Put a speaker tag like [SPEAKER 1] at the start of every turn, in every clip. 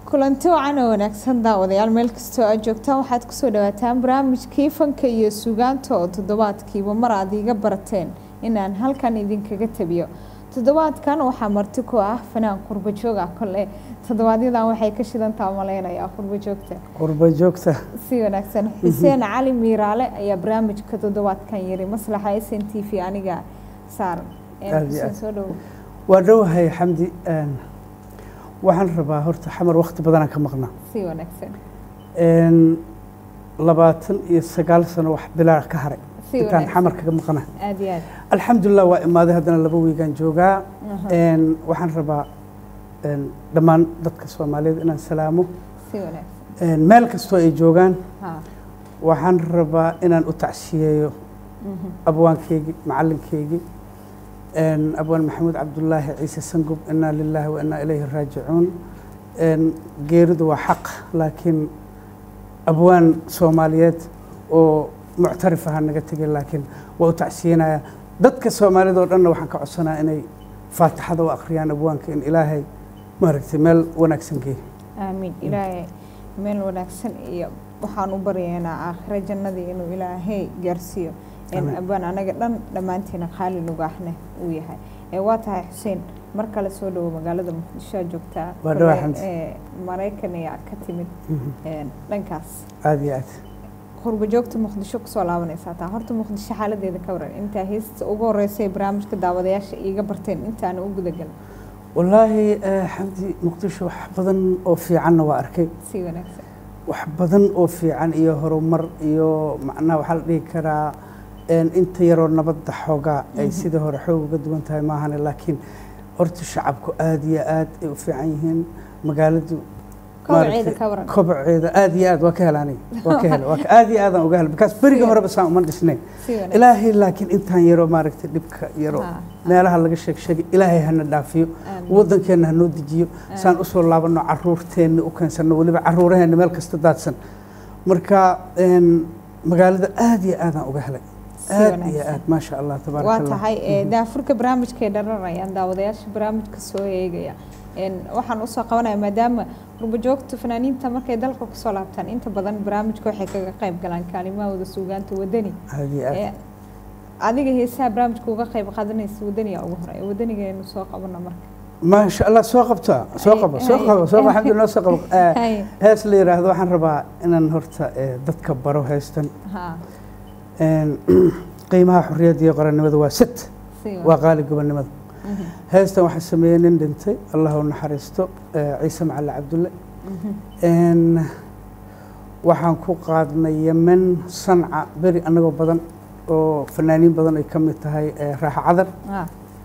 [SPEAKER 1] kulanti wacan oo wanaagsan daawadayaal meel kastoo aad joogtaan waxaad kusoo dhawaataan barnaamijkii fanka iyo sugaanta oo toddobaadkiiba mar aad iiga barateen inaan halkan idinkaga tabiyo toddobaadkan waxaa marti ku ah fanaan qurbo joog ah kole toddobaadyadaan waxay ka shidantaa malaynayaa qurbo joogta
[SPEAKER 2] qurbo joogta
[SPEAKER 1] si wanaagsan xuseen cali miiraale ayaa barnaamijka toddobaadkan yiri maslaxa s n t v aniga saaran
[SPEAKER 2] Aad iyo
[SPEAKER 1] xuseen
[SPEAKER 2] aad.
[SPEAKER 1] soo dhowo
[SPEAKER 2] waa dhowahay xamdi een, waxaan rabaa horta xamar wakti badanaan ka maqnaa
[SPEAKER 1] si wanaagsan
[SPEAKER 2] Een, labaatan iyo sagaal sano wax bilaa ka haray
[SPEAKER 1] si
[SPEAKER 2] intaan
[SPEAKER 1] wanaagsan
[SPEAKER 2] xamar kaga maqnaa
[SPEAKER 1] aad iyo aad
[SPEAKER 2] alxamdulilah waa imaaday haddana laba wiigaan joogaa
[SPEAKER 1] Aha,
[SPEAKER 2] Een, waxaan rabaa een, dhammaan dadka soomaaliyeed inaan salaamo
[SPEAKER 1] si wanaagsan
[SPEAKER 2] Een, meel kastoo ay joogaan
[SPEAKER 1] ha
[SPEAKER 2] waxaan rabaa inaan u tacsiyeeyo
[SPEAKER 1] mhm,
[SPEAKER 2] abwaankeygii macalinkeygii een, abwaan maxamuud cabdulaahi ciise sangub inaa lilaahi wa inaa ilayhi raajicuun Een, geeridu waa xaq laakiin abwaan soomaaliyeed oo muctarif aha naga tegay laakiin waa u tacsiyenaya dadka soomaalida oo dhanna waxaan ka codsanaa inay faatixada u akhriyaan abwaanka in ilaahay maaragtay meel wanaagsan geeyo
[SPEAKER 1] aamiin ilaahay meel wanaagsan iyo waxaan u baryaynaa aakhiro jannadii inuu ilaahay gaarsiiyo in
[SPEAKER 2] Amiin.
[SPEAKER 1] abaan anaga dhan dhammaantiina qaali nugaahne uu yahay ee waa tahay xuseen mar kale soo dhowo magaalada muqdisho aad joogtaa
[SPEAKER 2] Waa dhawaa,
[SPEAKER 1] Kole,
[SPEAKER 2] Xamdi.
[SPEAKER 1] ee, maraykan ayaa ka timid
[SPEAKER 2] Mhm.
[SPEAKER 1] een, dhankaas
[SPEAKER 2] aad iyo aad
[SPEAKER 1] qurbo joogta muqdisho kusoo laabanaysaa taa horta muqdisho xaaladeeda ka waran intaa heesta ugu horeysa ee barnaamijka daawadayaasha iiga barteen intaana u gudagalin
[SPEAKER 2] wallaahi eh, xamdi muqdisho wax badan oo fiicanna waa arkay
[SPEAKER 1] si wanaagsan
[SPEAKER 2] wax badan oo fiican iyo horumar iyo macnaha waxaa la dhihi karaa een, inta yaroo nabadda xoogaa ay sidii hore xoog uga duwan tahay maahane laakiin horta shacabku aad iyo aad ay u fiican yihiin magaaladu
[SPEAKER 1] kobaceeda
[SPEAKER 2] maaragtay,
[SPEAKER 1] ka waran
[SPEAKER 2] kobaceeda aad iyo aad waa ka hela aniga waa ka hela waa ka aad iyo aadaan uga hela bikaas berigii horeba saan uma dhisnayn
[SPEAKER 1] si wanaagsan
[SPEAKER 2] ilaahay laakiin intaan yaroo maaragtay dhibka yaroo
[SPEAKER 1] Ha,
[SPEAKER 2] meelaha laga sheeg sheegay ilaahay hana dhaafiyo
[SPEAKER 1] amiin.
[SPEAKER 2] waddankeenna hanoo dejiyo saan usoo laabanno caruurteenna u keensanno weliba caruuraheenna meel kasta daadsan marka een, magaalada aad iyo aadaan uga helay
[SPEAKER 1] Si
[SPEAKER 2] aad iyo
[SPEAKER 1] wanaagsan.
[SPEAKER 2] aad maasha allah tabaaraka
[SPEAKER 1] waa
[SPEAKER 2] allah
[SPEAKER 1] tahay ee, daafurka barnaamijkay dharanayaan daawadayaasha barnaamijka soo eegaya Een, waxaan usoo qabanaya maadaama qurbojoogta fanaaniinta markay dalka kusoo laabtaan inta badan barnaamijka waxay kaga qayb galaan kaalimahooda suugaanta wadani
[SPEAKER 2] aad iyo aad
[SPEAKER 1] Ee, adiga heesaha barnaamijka uga qayb qaadanaysa wadaniga ugu hore wadanigeenu soo qabana marka
[SPEAKER 2] maasha allah soo qabta soo
[SPEAKER 1] Hay-
[SPEAKER 2] qabo soo
[SPEAKER 1] hay-
[SPEAKER 2] qabo soo qabo alxamdulillah soo qabo Eh,
[SPEAKER 1] Hay,
[SPEAKER 2] hees la yidhaahdo waxaan rabaa inaan horta eh, dadka baro heestan
[SPEAKER 1] ha
[SPEAKER 2] Een, qiimaha xorriyadda iyo qarannimada waa sit
[SPEAKER 1] si
[SPEAKER 2] waa qaali gobonnimada
[SPEAKER 1] Mhm,
[SPEAKER 2] heestan waxaa sameeyey nin dhintay allah u naxariisto eh, ciise macali cabdulle
[SPEAKER 1] mhm.
[SPEAKER 2] Een, waxaan ku qaadnay yemen sanca beri annagoo badan oo fanaaniin badan ay ka mid tahay eh, raaxa cadar
[SPEAKER 1] Ha,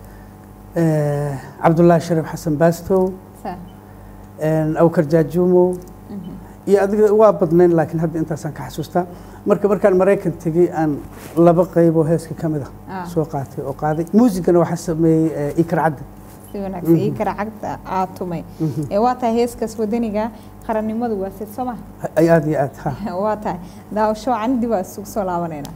[SPEAKER 2] eh, cabdullaahi shariif xasan baastow
[SPEAKER 1] sa-
[SPEAKER 2] een, awkar jaajuumow
[SPEAKER 1] mhm.
[SPEAKER 2] iyo adiga waa badnayn laakiin hadda intaasaan ka xasuustaa marka markaan maraykan tegey aan laba qayb oo heeska ka mid ah
[SPEAKER 1] Ah,
[SPEAKER 2] soo qaatay oo qaaday muusigana waxaa sameeyey eh, ikar cadde
[SPEAKER 1] si wanaagsan
[SPEAKER 2] Mhm.
[SPEAKER 1] ii kara cagta aad tumay
[SPEAKER 2] Mhm.
[SPEAKER 1] ee waa tahay heeskaas wadaniga qarannimadu waa sid soo maha
[SPEAKER 2] ay aad iyo aad ha
[SPEAKER 1] waa tahay daawasho wacan dib aa isugu soo laabanayna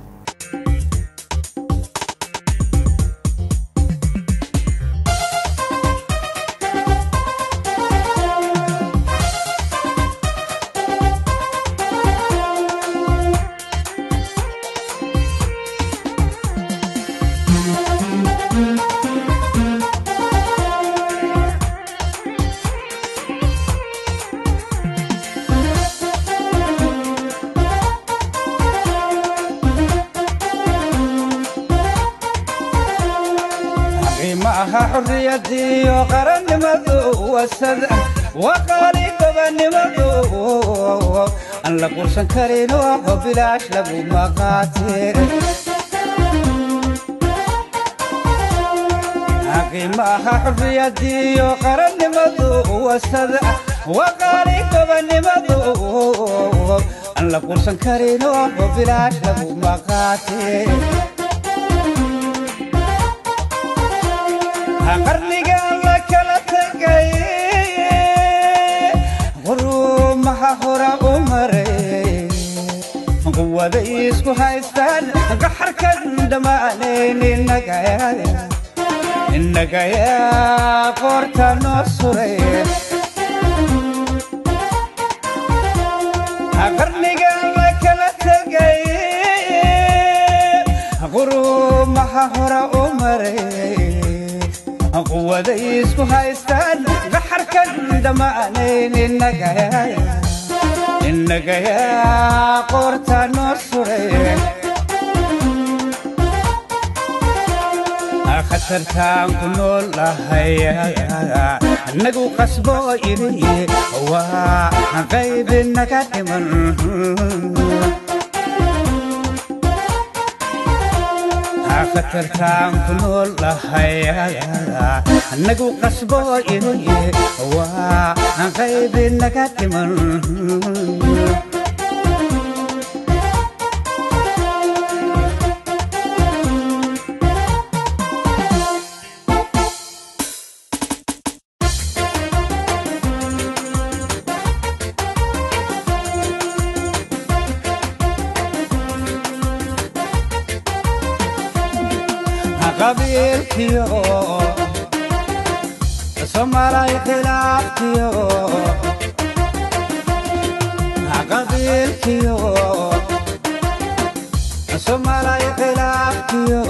[SPEAKER 3] qiimaha xurriyadiyo qarannimadu wasada waqaali gobannimadu aan la qursan karin oo bilaash lagu maqaate qiimaha xurriyadiyo qarannimadu wasada waqaali gobannimadu aan la qursan karin oo bilaash lagu maqaate qarnigan la kala tegay qurumaha hora u maray quwada isku haystaan gaxarkan dhammaanayn innagaya qoorta noo suray qurumaha hora u maray quwaday isku haystaan gaxarkan dhammaanayn innagayaa qoorta noo suray khatartaan ku nool lahay annagu qasbo iri waa qayb naga dhiman khatartaan ku nool lahay annagu qasbo iri waa qayb naga dhiman qabiilkiyo somalay khilaafkiyo qabiilkiyo somalay khilaafkiyo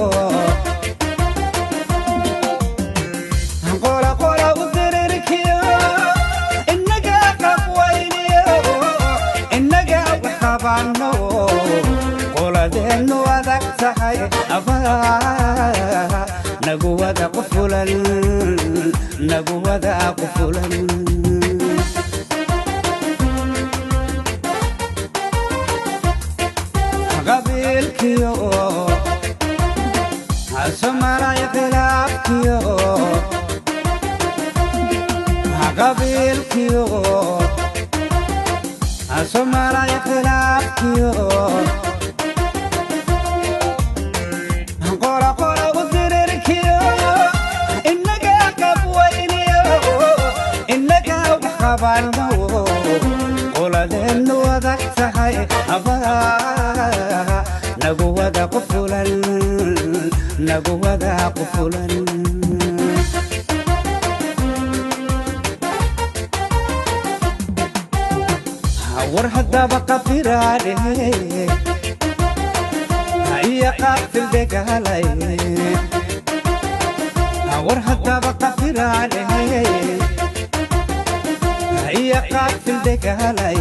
[SPEAKER 3] qola qola u dirirkiyo innaga qabwayniyo innaga waxqabanno qoladeennu adag tahay abaa nagu wada qufulan nagu wada qufulan qabiilkiyo somalay khilaafkiyo qabiilkiyo somalay khilaafkiyo qora qora u dirirkiyo innaga qabwayniyo innaga waxqabanno qoladeennu adag tahay abaa nagu wada qufulan nagu wada qufulan war haddaba qafiraadhe iyo qaafil degaalay war haddaba qafiraadhe iyo qaafil degaalay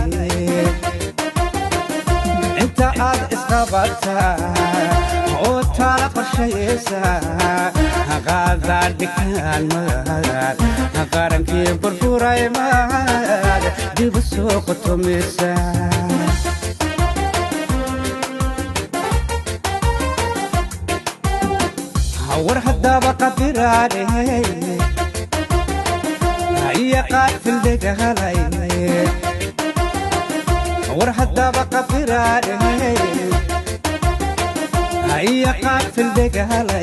[SPEAKER 3] inta aad isqabataa oo taala qorshayaysa qaadaa dhikaan maad qarankii burburay maad dibu soo qotomisa war haddaba qafiraadhe iyo qaafil degaalay war haddaba qafiraadhe iyo qaafil degaalay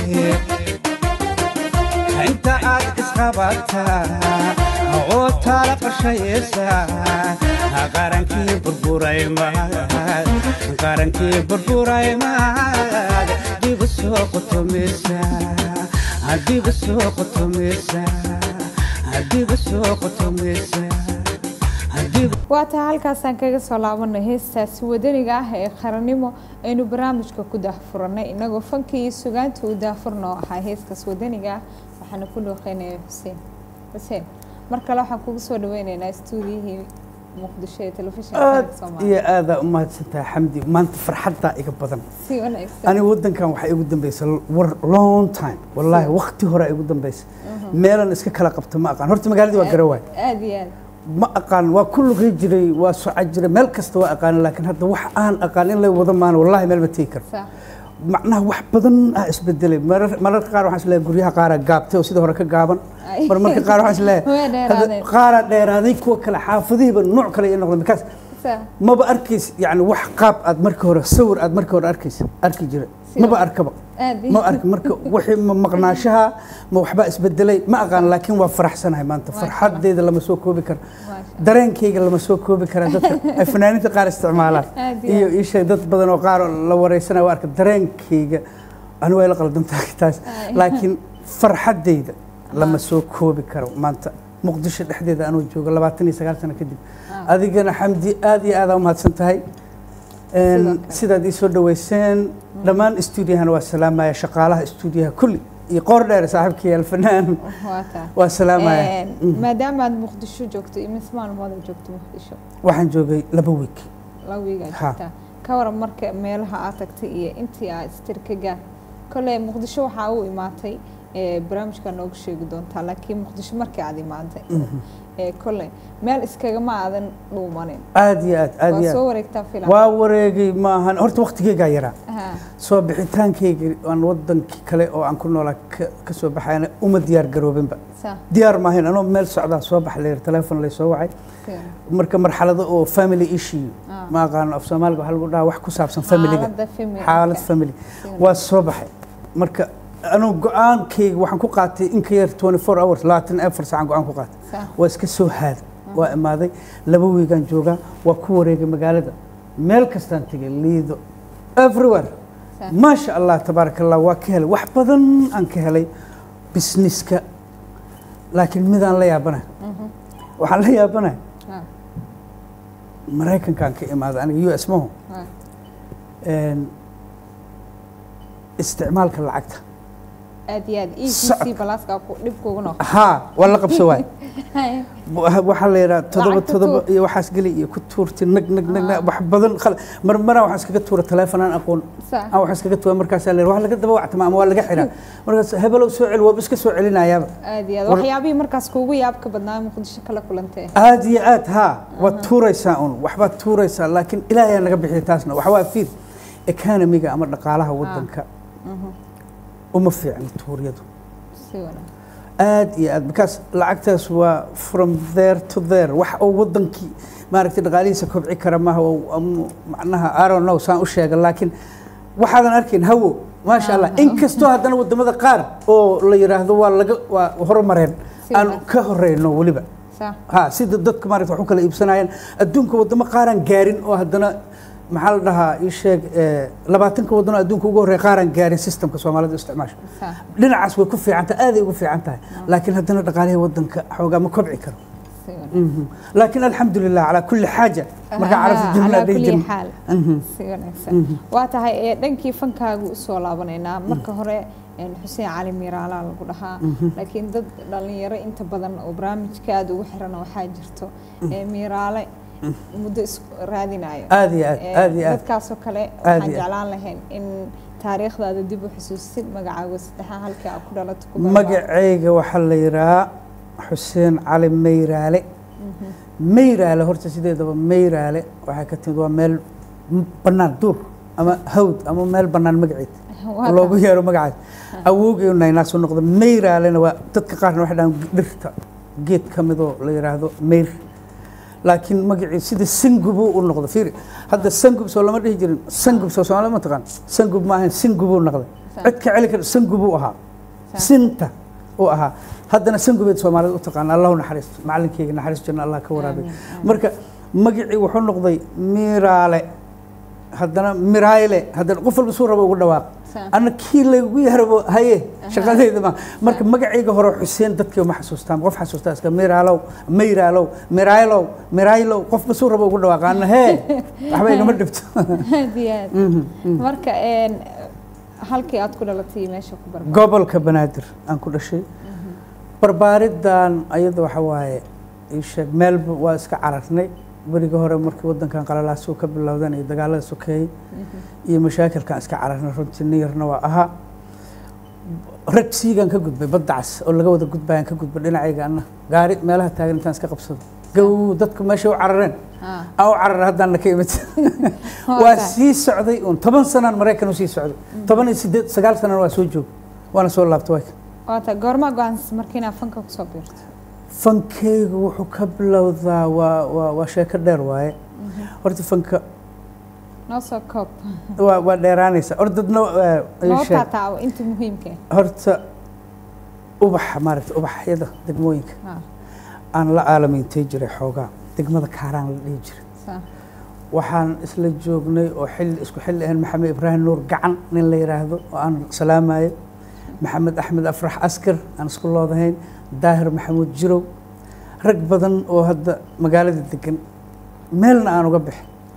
[SPEAKER 3] inta aad isqabataa oo taala qorshayaysa qarankii burburay maad qarankii burburay maad dibu soo qotomisa dibu soo qotomisa dibu soo qotomisa dibu
[SPEAKER 1] waa taa halkaasaan kaga soo laabanay heestaasi wadaniga ah ee qarannimo aynu barnaamijka ku daahfurannay inagoo fanka iyo sugaanta u daahfurna oo ahaa heeskaas wadaniga ah waxaana ku dhooqeynaya xuseen xuseen mar kale waxaan kugu soo dhaweyneynaa stuudiyihii muqdisho ee telefishinka
[SPEAKER 2] aad
[SPEAKER 1] qaranka soomaaliya
[SPEAKER 2] iyo aadaa u mahadsantahay xamdi maanta farxaddaa iga badan
[SPEAKER 1] si wanaagsan
[SPEAKER 2] aniga waddankan waxaa igu dambaysa war long time wallaahi waqti hore igu dambaysa meelan iska kala qabta ma aqaan horta magaaladii waa garawaay
[SPEAKER 1] aad iyo aad
[SPEAKER 2] ma aqaan waa ku luqi jiray waa soco jiray meel kasta waa aqaan laakiin hadda wax aan aqaan in la wada maano wallahi meel ma tegi karo
[SPEAKER 1] sax
[SPEAKER 2] macnaha wax badan ah isbedelay marar- mararka qaar waxaan isleeyahay guryaha qaaraa gaabtay oo sidii hore ka gaaban
[SPEAKER 1] Ay.
[SPEAKER 2] mar marka qaar waxaan
[SPEAKER 1] Way
[SPEAKER 2] isleeyahay
[SPEAKER 1] dheeraadeen.
[SPEAKER 2] qaaraa dheeraaday kuwa kale xaafadihiiba nooc kale ay noqdeen markaas
[SPEAKER 1] sax
[SPEAKER 2] maba arkays yani wax qaab aad marka hore sawir aad marka hore arkaysa arki jira maba arkaba
[SPEAKER 1] aad iyo
[SPEAKER 2] ma arki marka wixii ma maqnaashaha ma waxbaa isbedelay ma aqaan laakiin waa faraxsanahay maanta
[SPEAKER 1] Masha Allah.
[SPEAKER 2] farxadeeda lama soo koobi karo
[SPEAKER 1] maasha
[SPEAKER 2] dareenkayga lama soo koobi kara dadka ay fanaaniinta qaar isticmaalaan
[SPEAKER 1] Aad iyo
[SPEAKER 2] iyo
[SPEAKER 1] aad.
[SPEAKER 2] isha dad badan oo qaar oo la wareysanaya waa arka dareenkayga anigu way la qaldantahay taas
[SPEAKER 1] Ay.
[SPEAKER 2] laakiin farxadeyda lama soo koobi karo maanta muqdisho dhexdeeda anuu joogo labaatan iyo sagaal sano kadib
[SPEAKER 1] Ah.
[SPEAKER 2] adigana xamdi aad iyo aad aa umahadsan tahay Een,
[SPEAKER 1] Sidoo kale.
[SPEAKER 2] sidaad ii soo dhaweyseen dhammaan stuudiyahana waa salaamaya shaqaalaha stuudiyaha kulli iyo qoor dheer saaxiibkii alfanaan
[SPEAKER 1] waa taa
[SPEAKER 2] waa salaamaya
[SPEAKER 1] Een,
[SPEAKER 2] Mhm.
[SPEAKER 1] maadaama aad muqdisho joogto imis maalmood aad joogto muqdisho
[SPEAKER 2] waxaan joogay laba week
[SPEAKER 1] laba wiigaa
[SPEAKER 2] Ha.
[SPEAKER 1] joogtaa ka waran marka meelaha aad tagtay iyo intii aad istir ka gaar kolley muqdisho waxaa u imaatay ee, barnaamijkaa noogu sheegi doontaa laakiin muqdisho markii aad imaatay ee, kolley meel iskagama aadan dhuumanin
[SPEAKER 2] aad iyo aad aad
[SPEAKER 1] waa
[SPEAKER 2] iyo
[SPEAKER 1] soo
[SPEAKER 2] aad
[SPEAKER 1] wareegtaa filan
[SPEAKER 2] waa wareegay maahan horta waqtigeygaa yaraa
[SPEAKER 1] Ha,
[SPEAKER 2] soo bixitaankayga aan wadankii kale oo aan ku noolaa ka- ka soo baxayana uma diyaar garoobinba
[SPEAKER 1] saa
[SPEAKER 2] diyaar maahayn anoo meel socdaa soo bax layir teleefon lay soo wacay
[SPEAKER 1] filan.
[SPEAKER 2] marka marxalado oo family issue
[SPEAKER 1] Ah.
[SPEAKER 2] ma aqaano af soomaaliga waxaa lagu dhahaa wax ku saabsan familiga
[SPEAKER 1] xaaladda family
[SPEAKER 2] xaalad family
[SPEAKER 1] Filan.
[SPEAKER 2] waa soo baxay marka anuu go-aankayga waxaan ku qaatay in ka yar 24 hours labaatan afar saacaan go-aan ku qaatay
[SPEAKER 1] Saa.
[SPEAKER 2] waa iska soo haada waa imaaday laba wiigaan joogaa waa ku wareegay magaalada meel kastaan tegay liido everywhere
[SPEAKER 1] Saa.
[SPEAKER 2] maasha allah tabaaraka allah waa ka helay wax badan aan ka helay businesska laakiin midaan la yaabanahay
[SPEAKER 1] Mhm.
[SPEAKER 2] waxaan la yaabanahay
[SPEAKER 1] Ha,
[SPEAKER 2] maraykankaan ka imaaday aniga u s maho
[SPEAKER 1] ha.
[SPEAKER 2] een, isticmaalka lacagta
[SPEAKER 1] aad iyo aad
[SPEAKER 2] Socod.
[SPEAKER 1] ECC balaaska ku dhib kugu noqo
[SPEAKER 2] haa waa la qabso waay
[SPEAKER 1] Hay.
[SPEAKER 2] waxaa la yidhaha todoba
[SPEAKER 1] Lacagta
[SPEAKER 2] todoba
[SPEAKER 1] tuur.
[SPEAKER 2] iyo waxaas geli iyo ku tuurti nag nag nag
[SPEAKER 1] Ah.
[SPEAKER 2] nag wax badan khal- mar maraa waxaan iskaga tuura teleefon aan aqoon
[SPEAKER 1] Saa.
[SPEAKER 2] aan waxaan iskaga tuura markaasaa la yidhaha wax laga daba wactama ama waa laga xiraa markaas hebelow soo celi waaba iska soo celinayaaba
[SPEAKER 1] aad iyo aad
[SPEAKER 2] War-
[SPEAKER 1] waxyaabihii markaas kuugu yaabka badnaa muqdisho kala kulantee
[SPEAKER 2] aad iyo aad haa waad tuuraysaa un waxbaad tuuraysaa laakiin ilaahay naga bixiya taasna waxa waa fiir economiga ama dhaqaalaha wadanka uma fiicna tuuryadu
[SPEAKER 1] si wanaag
[SPEAKER 2] aad iyo aad because lacagtaas waa from there to there wax oo wadankii maaragtay dhaqaalihiisa kobci kara maaha oo- ama macnaha I don't know saan u sheega laakiin waxaadan arkin hawo maasha allah inkastoo haddana wadamada qaar oo la yidhaahdo waa laga waa horumareen
[SPEAKER 1] Si
[SPEAKER 2] aan
[SPEAKER 1] wanaag.
[SPEAKER 2] ka horeyno weliba
[SPEAKER 1] saa
[SPEAKER 2] ha sida dadka maaragta wax u kala iibsanayaan adduunka wadamo qaaraan gaarin oo haddana maxaa la dhahaa ii sheeg eh, labaatanka wadano adduunka ugu horreeya qaaraan gaarin systemka soomaalida isticmaasha
[SPEAKER 1] saa
[SPEAKER 2] dhinacaas way ku fiican tahay aaday ugu fiican tahay laakiin haddana dhaqaalihii wadanka xoogaa ma kobci karo
[SPEAKER 1] si wanaag
[SPEAKER 2] Mhm. laakiin alxamdulilah calaa kulli xaaja marka
[SPEAKER 1] Aha,
[SPEAKER 2] carabta jumla
[SPEAKER 1] calaa
[SPEAKER 2] dhihi
[SPEAKER 1] kulli
[SPEAKER 2] jirin
[SPEAKER 1] xaal
[SPEAKER 2] Mhm.
[SPEAKER 1] si wanaagsan waa tahay ee dhankii fankaagu usoo laabanaynaa marka hore een, xuseen cali miiraalaa lagu dhahaa laakiin dad dhalinyaro inta badan oo barnaamijka aada ugu xiran waxaa jirto ee miiraale muddo isku raadinayo
[SPEAKER 2] aad iyo aad
[SPEAKER 1] Ee,
[SPEAKER 2] aad iyo aad
[SPEAKER 1] dadkaasoo kale
[SPEAKER 2] Aad
[SPEAKER 1] waxaan
[SPEAKER 2] iyo aad.
[SPEAKER 1] jeclaan lahayn in taariikhdaada dib u xusuusid magacaaga saddexaa halkii aad ku dhalato ku barbaarto.
[SPEAKER 2] magacayga waxaa la yidhahaa xuseen cali mayraale mayraale horta sideedaba mayraale waxay ka timid waa meel m- bannaan duur ama hawd ama meel bannaan magaceed
[SPEAKER 1] Waa
[SPEAKER 2] loogu
[SPEAKER 1] tahay.
[SPEAKER 2] yeero magacaas awowgay naynaasu noqda mayraalena waa dadka qaarna waxay dhahaan dhirta geed ka midoo la yidhaahdo mayr laakiin magacii sida sangubuu u noqda fiiri hadda sangub soo lama dhihi jirin sangub soo soomaali ma taqaan sangub maahan singubuu noqday
[SPEAKER 1] Sa-
[SPEAKER 2] cid ka celi kara sangubuu ahaa
[SPEAKER 1] Sa-
[SPEAKER 2] sinta uu ahaa haddana sangubeed soomaalida u taqaana allahu naxariisto macalinkeyga naxariis janna allah ka waraabay
[SPEAKER 1] Amiin, amiin.
[SPEAKER 2] marka magacii wuxuu noqday miraale haddana mirayle haddana qof walba suu rabo ugu dhawaaq
[SPEAKER 1] Sa-
[SPEAKER 2] ana kii laygu yarabo haye shaqadayda ma marka magacayga hore xuseen dadkii ma xasuustaan qof xasuustaa iska miraalow mayraalow miraylow miraylow qofba suu rabo ugu dhawaaqa ana hee waxba igama dhibto
[SPEAKER 1] aad iyo aad marka een, halkii aad ku dhalatay meesha ku barbaar
[SPEAKER 2] gobolka banaadir aan ku dhashay barbaaridan ayada waxa waaye ii sheeg meelba waa iska cararnay berigii hore markii wadankan qalalaasuu ka bilowdan iyo dagaalada sokeeyey iyo mashaakilkan iska cararnay runtii nin yarna waa ahaa rag siigaan ka gudbay badda cas oo laga wada gudbayaan ka gudbay dhinacayga anna gaari meelaha taagan intaan iska qabsado gow dadku meeshay u carareen
[SPEAKER 1] Ah,
[SPEAKER 2] aan u cararay haddaanna ka imid
[SPEAKER 1] waa
[SPEAKER 2] waa
[SPEAKER 1] tahay.
[SPEAKER 2] sii socday uun toban sanaan maraykan u sii socday toban iyo sideed sagaal sanana waa soo joog waana soo laabtay waa
[SPEAKER 1] waa tahay goormaa go-aansas marka inaad fanka kusoo biirto
[SPEAKER 2] fankeygu wuxuu ka bilowdaa waa waa waa sheeko dheer waaye horta fanka
[SPEAKER 1] noo soo koob
[SPEAKER 2] waa waa dheeraanaysa horta dadna waa- ii
[SPEAKER 1] noo
[SPEAKER 2] sheeg.
[SPEAKER 1] taataawo inta muhiimka
[SPEAKER 2] horta ubaxa maaragta ubaxyada degmooyinka
[SPEAKER 1] ah
[SPEAKER 2] aan la aalamiintay jiray xoogaa degmada kaaraan la dhihi jiray
[SPEAKER 1] saa
[SPEAKER 2] waxaan isla joognay oo xilli isku xilli ahayn maxamed ibraahim nuur gacan nin la yidhaahdo oo aan salaamayo maxamed axmed afrax askar aan isku loodahayn daahir maxamuud jirow rag badan oo hadda magaalada degan meelna aan uga bixin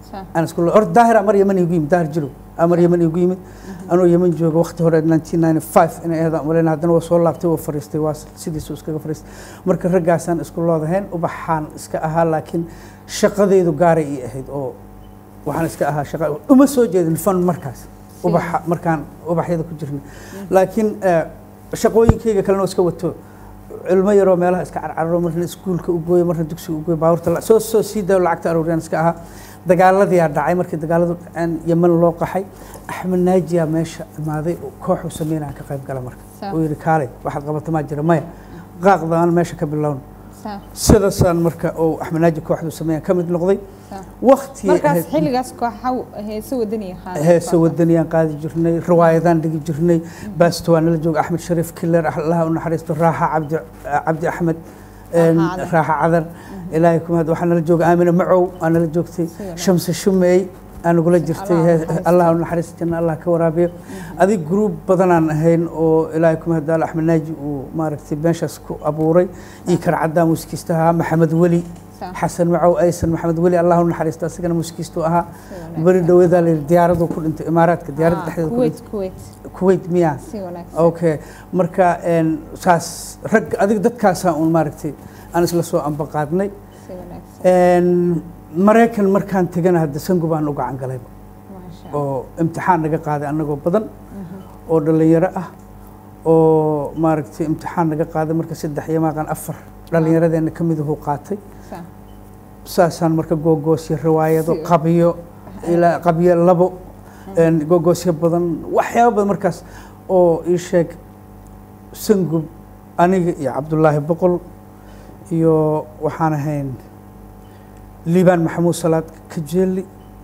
[SPEAKER 1] Sa-
[SPEAKER 2] aan isku or daahir amar yaman igu yimid daahir jirow amar yaman igu yimid anoo yaman jooga waqti hore 1995 inay ahayd aan uleyn haddana waa soo laabtay waa fariistay waa sidiisu iskaga fariistay marka raggaasaan isku loodahayn ubaxaan iska ahaa laakiin shaqadeydu gaaray ii ahayd oo waxaan iska ahaa shaqa uma soo jeedin fan markaas ubaxa markaan ubaxyada ku jirnay laakiin eh, shaqooyinkayga kalena waa iska wato ilmo yaroo meelaha iska carcararo marna iskuulka u gooyo marna dugsiga u gooyo baabuurta la- soo soo sii dayo lacagta aruuriyaan iska ahaa dagaaladiyaa dhacay markii dagaaladu dhaceen yaman loo qaxay axmed naajiyaa meesha imaaday oo kooxuu sameynaya ka qayb gala marka
[SPEAKER 1] Sa-
[SPEAKER 2] uu yidhi kaalay waxaad qabata maa jira maya qaaqdaan meesha ka bilowna
[SPEAKER 1] sa-
[SPEAKER 2] sidaasaan marka uu axmed naaji kooxdu sameeya ka mid noqday
[SPEAKER 1] sa-
[SPEAKER 2] waqti
[SPEAKER 1] markaas xilligaas kooxa heese wadaniya qaada
[SPEAKER 2] heese wadaniyaan qaadi jirnay riwaayadaan dhigi jirnay baasto waa nala jooga axmed shariif kiler allaha u naxariisto raaxa cabdi cabdi axmed een,
[SPEAKER 1] Raaxa Cadar.
[SPEAKER 2] raaxa cadar ilaahay kuma had waxaa nala jooga aamina macow aa nala joogtay
[SPEAKER 1] wanaagsan.
[SPEAKER 2] shamse shumeey aa nagula jirtay
[SPEAKER 1] Allah ha
[SPEAKER 2] hee-
[SPEAKER 1] naxariisto.
[SPEAKER 2] allah u naxariisto janna allah ka waraabiyo adig gruub badanaan ahayn oo ilaahay kuma hadaal axmed naaji uu maaragtay meeshaas ku abuuray iyo karcaddaa muusikiistaha maxamed weli
[SPEAKER 1] Sa-
[SPEAKER 2] xasan macow aysan maxamed weli allah u naxariisto asagana muusikiistu ahaa
[SPEAKER 1] wanaagsan.
[SPEAKER 2] beri dhaweedaa la yidhi diyaaradu ku dhintay imaaraadka diyaaradda
[SPEAKER 1] Ah,
[SPEAKER 2] dhexdeeda ku
[SPEAKER 1] kuwait
[SPEAKER 2] dhintay
[SPEAKER 1] kuwait
[SPEAKER 2] kuwait miya
[SPEAKER 1] si wanaagsan
[SPEAKER 2] okay marka een, saas rag adig dadkaasaa uun maaragtay aan isla soo ambaqaadnay
[SPEAKER 1] si wanaagsan
[SPEAKER 2] Een, maraykan markaan tegana hadda sangu baan u gacan galayba
[SPEAKER 1] maasha
[SPEAKER 2] oo imtixaan naga qaaday annagoo badan oo dhallinyaro ah oo maaragtay imtixaan naga qaaday marka saddex iyo maaqan afar dhallinyaradeenna ka miduhu qaatay
[SPEAKER 1] sa-
[SPEAKER 2] saasaan marka googoosyo riwaayado
[SPEAKER 1] Si-
[SPEAKER 2] qabyo ilaa qabyo labo een, googoosyo badan waxyaabo badan markaas oo ii sheeg sangub aniga iyo cabdullaahi boqol iyo waxaan ahayn liibaan maxamuud salaad kajeeli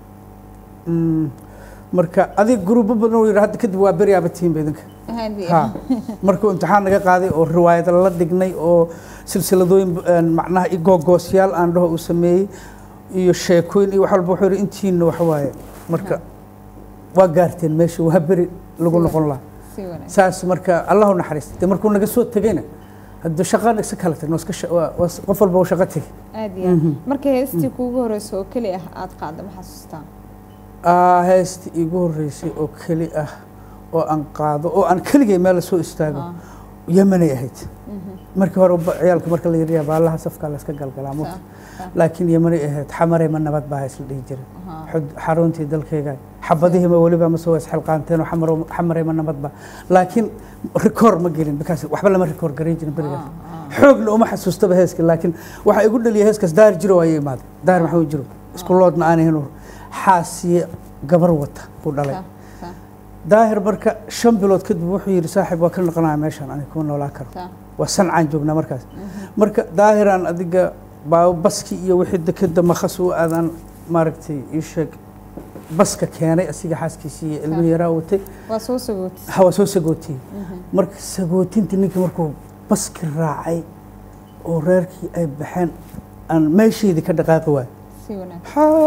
[SPEAKER 2] Mm, marka adiga gruubo badan oo yidhi hadda kadib waa beryaaba tihiin ba idinka
[SPEAKER 1] Haddii-
[SPEAKER 2] ha markuu imtixaan naga qaaday oo riwaayad la dhignay oo silsiladooyin een, macnaha i googoosyaal aan dhaho uu sameeyey iyo sheekooyin iyo wax walba wuxuu yidhi intiina wax waaye marka waa gaarteen meesha waa beri lagu noqon lahaa
[SPEAKER 1] si wanaagsan
[SPEAKER 2] saas marka allahu naxariista dee markuu naga soo tegayna hadda shaqa isa kala tagna waa iska sha- waa- waa qof walba uu shaqo tegay
[SPEAKER 1] aad iyo aad marka heestii kuugu horeysa oo keli ah aad qaadda ma xasuustaa
[SPEAKER 2] Aa, heestii iigu horreysay oo keli ah oo aan qaado oo aan keligay meel soo istaago
[SPEAKER 1] Ah,
[SPEAKER 2] yemanay ahayd
[SPEAKER 1] mhm.
[SPEAKER 2] markii hore ba- ciyaalka marka la yidhi baalaha safkaa la iska galgalaa
[SPEAKER 1] Sa-
[SPEAKER 2] mugta
[SPEAKER 1] sa-
[SPEAKER 2] laakiin yemanay ahayd xamarey ma nabad baa isla dhihi jiray
[SPEAKER 1] aha.
[SPEAKER 2] xud- xaruntii dalkayga xabadihiima weliba ma soo isxilqaanteen oo xamaro- xamarey ma nabad ba laakiin rikoor ma gelin bikaas waxba lama rikoor garan jirin berigaas
[SPEAKER 1] Ah, ah.
[SPEAKER 2] xoogna uma xasuustaba heeska laakiin waxaa igu dhaliya heeskaas daahir jiro ayay imaaday daahir maxamed jiro isku loodna aan ahayn xaasiye gabar wata buu dhalay
[SPEAKER 1] Sa- sa-
[SPEAKER 2] daahir marka shan bilood kadib wuxuu yidhi saaxiib waa ka noqonaya meeshan aniga kuma noolaa karo
[SPEAKER 1] sa-
[SPEAKER 2] waa sancaan joognaa markaas marka daahiraan adiga baa baski iyo wixii dekeda makhas u aadaan maaragtay ii sheeg baska keenay asiga xaaskiisii iyo ilmo yaraa watay
[SPEAKER 1] waa soo sagootis
[SPEAKER 2] hawa soo sagootiyey marka sagootintii ninkii markuu baski raacay oo reerkii ay baxeen aan meesheedii ka dhaqaaqi waay
[SPEAKER 1] si wanaagsan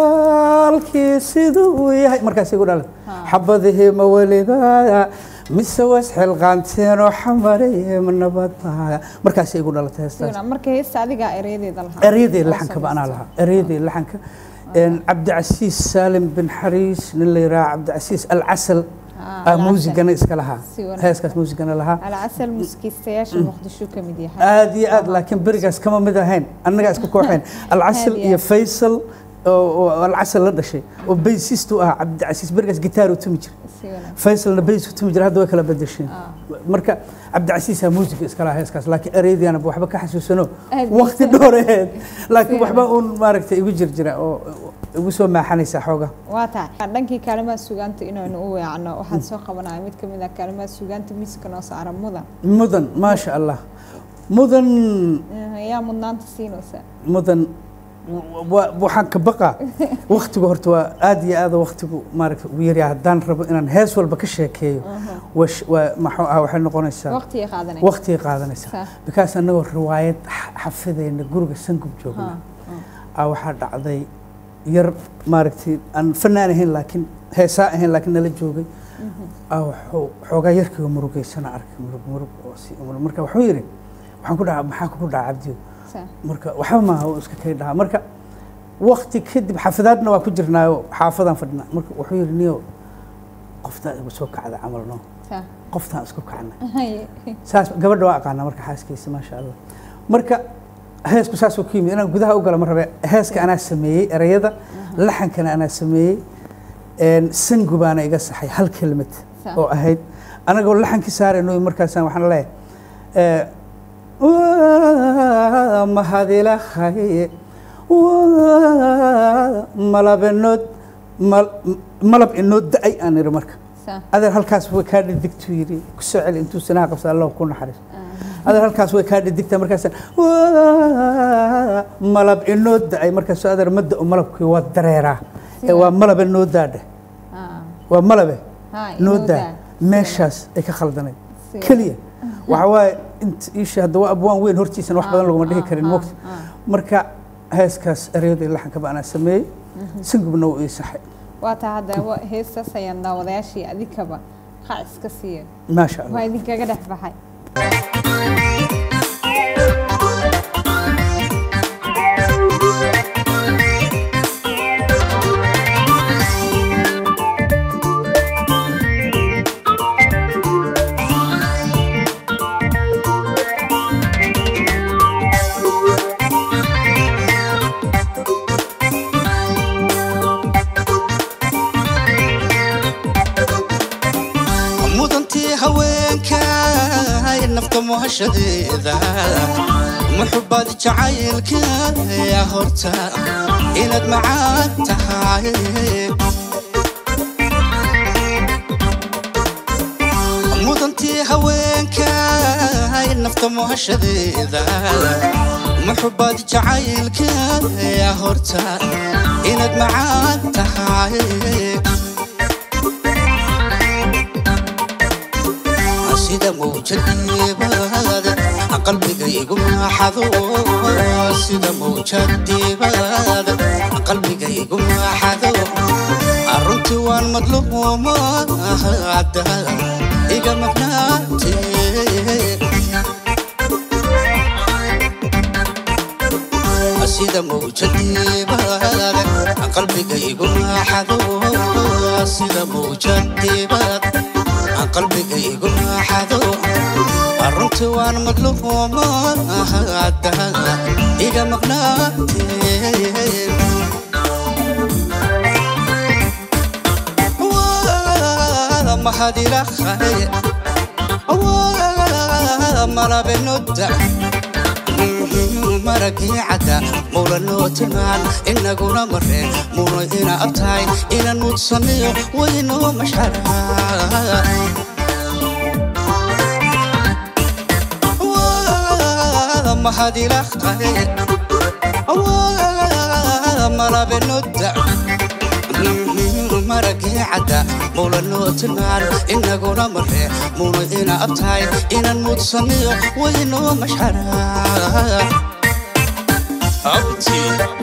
[SPEAKER 2] xaalkii siduu uu yahay markaas igu dhalan
[SPEAKER 1] Ha.
[SPEAKER 2] xabadihii ma weligaaya mise was xilqaanteenoo xamareye ma nabadbaya markaasay igu dhalatay
[SPEAKER 1] si
[SPEAKER 2] heestaas
[SPEAKER 1] wanaagsan marka heesta adigaa erayadeeda lahaa
[SPEAKER 2] eryadii
[SPEAKER 1] oo
[SPEAKER 2] laxanka ba anaa
[SPEAKER 1] samaysta.
[SPEAKER 2] lahaa eryadii laxanka Een, cabdicasiis saalim bin xariis nin la yidhaha cabdicasiis alcasal
[SPEAKER 1] Ah,
[SPEAKER 2] aa
[SPEAKER 1] Alcasal.
[SPEAKER 2] muusigana iska lahaa
[SPEAKER 1] Si wanaagsan.
[SPEAKER 2] heeskaas muusigana lahaa
[SPEAKER 1] alcasal muskiistayaasha muqdisho ka mid yahay
[SPEAKER 2] aad iyo aad laakiin berigaas kama mid ahayn annagaa isku kooxeen alcasal
[SPEAKER 1] Aad iyo
[SPEAKER 2] iyo
[SPEAKER 1] aad.
[SPEAKER 2] faysal oo oo alcasal la dhashay oo baysistu ah cabdicasiis berigaas gitaar u tumi jira
[SPEAKER 1] si wanaagsan
[SPEAKER 2] faysalna bays u tumi jira hadda way kala bedesheen
[SPEAKER 1] Ah.
[SPEAKER 2] marka cabdicasiisaa muusiga iska lahaa heeskaas laakiin ereydiana waxba ka xasuusano
[SPEAKER 1] Aad
[SPEAKER 2] waqti
[SPEAKER 1] iyo-
[SPEAKER 2] dhooreed laakiin
[SPEAKER 1] Si
[SPEAKER 2] waxba uun maaragtay igu jir jira oo igu soo maaxanaysaa xooga
[SPEAKER 1] waa tahay dhankii kaalimaha sugaanta inaynu u weecno waxaan soo qabanaya mid ka mid ah kaalimaha sugaanta miiska noo saara mudan
[SPEAKER 2] mudan maasha allah mudan
[SPEAKER 1] Eh, yaa mudnaanta siinaysa
[SPEAKER 2] mudan wa- waxaan ka baqaa waktigu horta waa aad iyo aad waktigu maaragta ugu yaryahay haddaan rabo inaan hees walba ka sheekeeyo waa sh- waa maxuu ah waxay noqonaysaa
[SPEAKER 1] waqtiga qaadanay
[SPEAKER 2] waqtigay qaadanaysaa
[SPEAKER 1] Sa-
[SPEAKER 2] bikaas annagoo riwaayad xa- xafidayna guriga sangub joogna
[SPEAKER 1] Ha,
[SPEAKER 2] aa waxaa dhacday yar maaragtay aan fanaan ahayn laakiin heesaa ahayn laakiin nala joogay aa wuxuu xoogaa yarkiiga murugaysana arkay murug murug oo si murug marka wuxuu yidhi waxaan ku dhahaa maxaa kugu dhaca cabdiyo
[SPEAKER 1] sa-
[SPEAKER 2] marka waxba maaha uu iska kay dhahaa marka wakti kadib xafidaadna waa ku jirnaayo xaafadaan fadhinaa marka wuxuu yidhi niyo qoftaa igu soo kacda camal no
[SPEAKER 1] Sa.
[SPEAKER 2] qoftaan isku kacna
[SPEAKER 1] Haye.
[SPEAKER 2] saas gabadha waa aqaanaa marka xaaskiisa maasha allah marka heesku saasuu ku yimid inaan gudaha u gala ma rabe heeska anaa sameeyey erayada laxankana anaa sameeyey een, sangu baana iga saxay hal kelmad
[SPEAKER 1] Sa.
[SPEAKER 2] oo ahayd anagoo laxankii saarayno markaasaan waxaan leeyahay ee, waa mahadilahay waa malab inood mal- malab inoo da-ay aan idhi marka
[SPEAKER 1] Sa.
[SPEAKER 2] adeer halkaas way kaa dhidigtuu yidhi ku soo celi intuu sinaha qabsa allah ku naxariis adeer halkaas way kaa dhidigtaa markaas malab inoo da-ay markaasoo adeer ma da-o malabkii waa dareeraa ee waa malabe noo daadhe
[SPEAKER 1] Ah.
[SPEAKER 2] waa malabe
[SPEAKER 1] Ha,
[SPEAKER 2] noo
[SPEAKER 1] inoo
[SPEAKER 2] daa
[SPEAKER 1] daa.
[SPEAKER 2] meeshaas ay ka khaldanayd
[SPEAKER 1] Si-
[SPEAKER 2] keliya waxa waaye inta iisha hadda waa abwaan weyn hortiisana wax badan laguma dhihi
[SPEAKER 1] Ah,
[SPEAKER 2] karin
[SPEAKER 1] ah,
[SPEAKER 2] mogta
[SPEAKER 1] ah.
[SPEAKER 2] marka heeskaas ereyada iyo laxankaba anaa sameeyey singubna wuu ii saxay
[SPEAKER 1] waa taa hadda wa- heestaas ayaan daawadayaashii adikaba qac iska siiya
[SPEAKER 2] maasha allah
[SPEAKER 1] waa idinkaga dhex baxay
[SPEAKER 3] mudantii haweenka nafta muhashadeeda muxubad jacaylka yaa horta inaad macaan tahay mudantii haweenka nafta muhashadeeda muxubad jacaylka yaa horta inaad macaan tahay sida mawjadiibaad qalbigaygu maaxado sida mawjadiibaad qalbigaygu maaxado runtii waan madluuma hadda iga maqnaate sida mawjadiibaad qalbigaygu maaxado sida mawjadiibaad qalbigaygu maaxado runtii waan madluuma hadda iga maqnaate waa mahadilahay waa malabenoda maragii cadda mawlanoo tilmaan inaguna mareen muuna ina abtahay inaan mudsaniyo waynoo mashara mahadilahay waa malabenoda maragii cadda mawlanoo tilmaan inaguna maree muuna ina abtahay inaan mudsaniyo waynoo mashara abti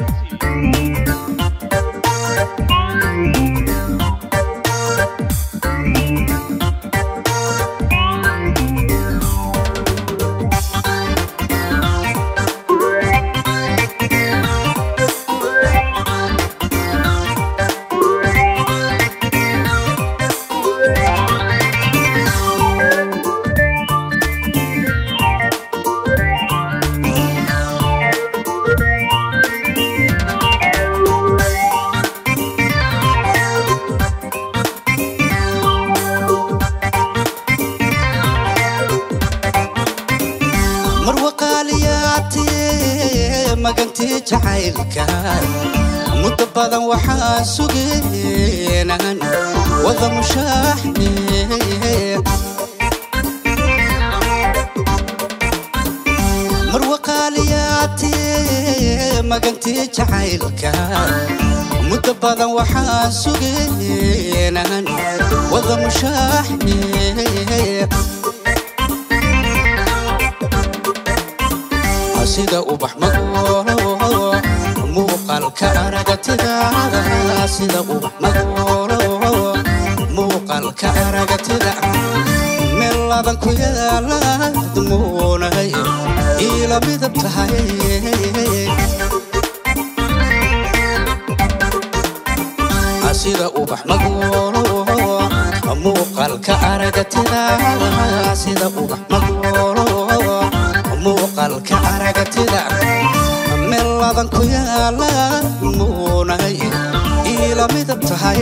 [SPEAKER 3] marwaqaaliyaatee magantii jacaylka muddo badan waxaa sugeenan wada mushaaxne marwaqaaliyaatee magantii jacaylka muddo badan waxaa sugeenan wada mushaaxne sida ubax magoolo muuqaalka aragtidaada sida ubax magoolo muuqaalka aragtida meel laban ku yaalaad muunay iila midab tahay muuqaalka aragatida sida ubax magoolo muuqaalka aragatida meel ladan ku yaala muunay ila midab tahay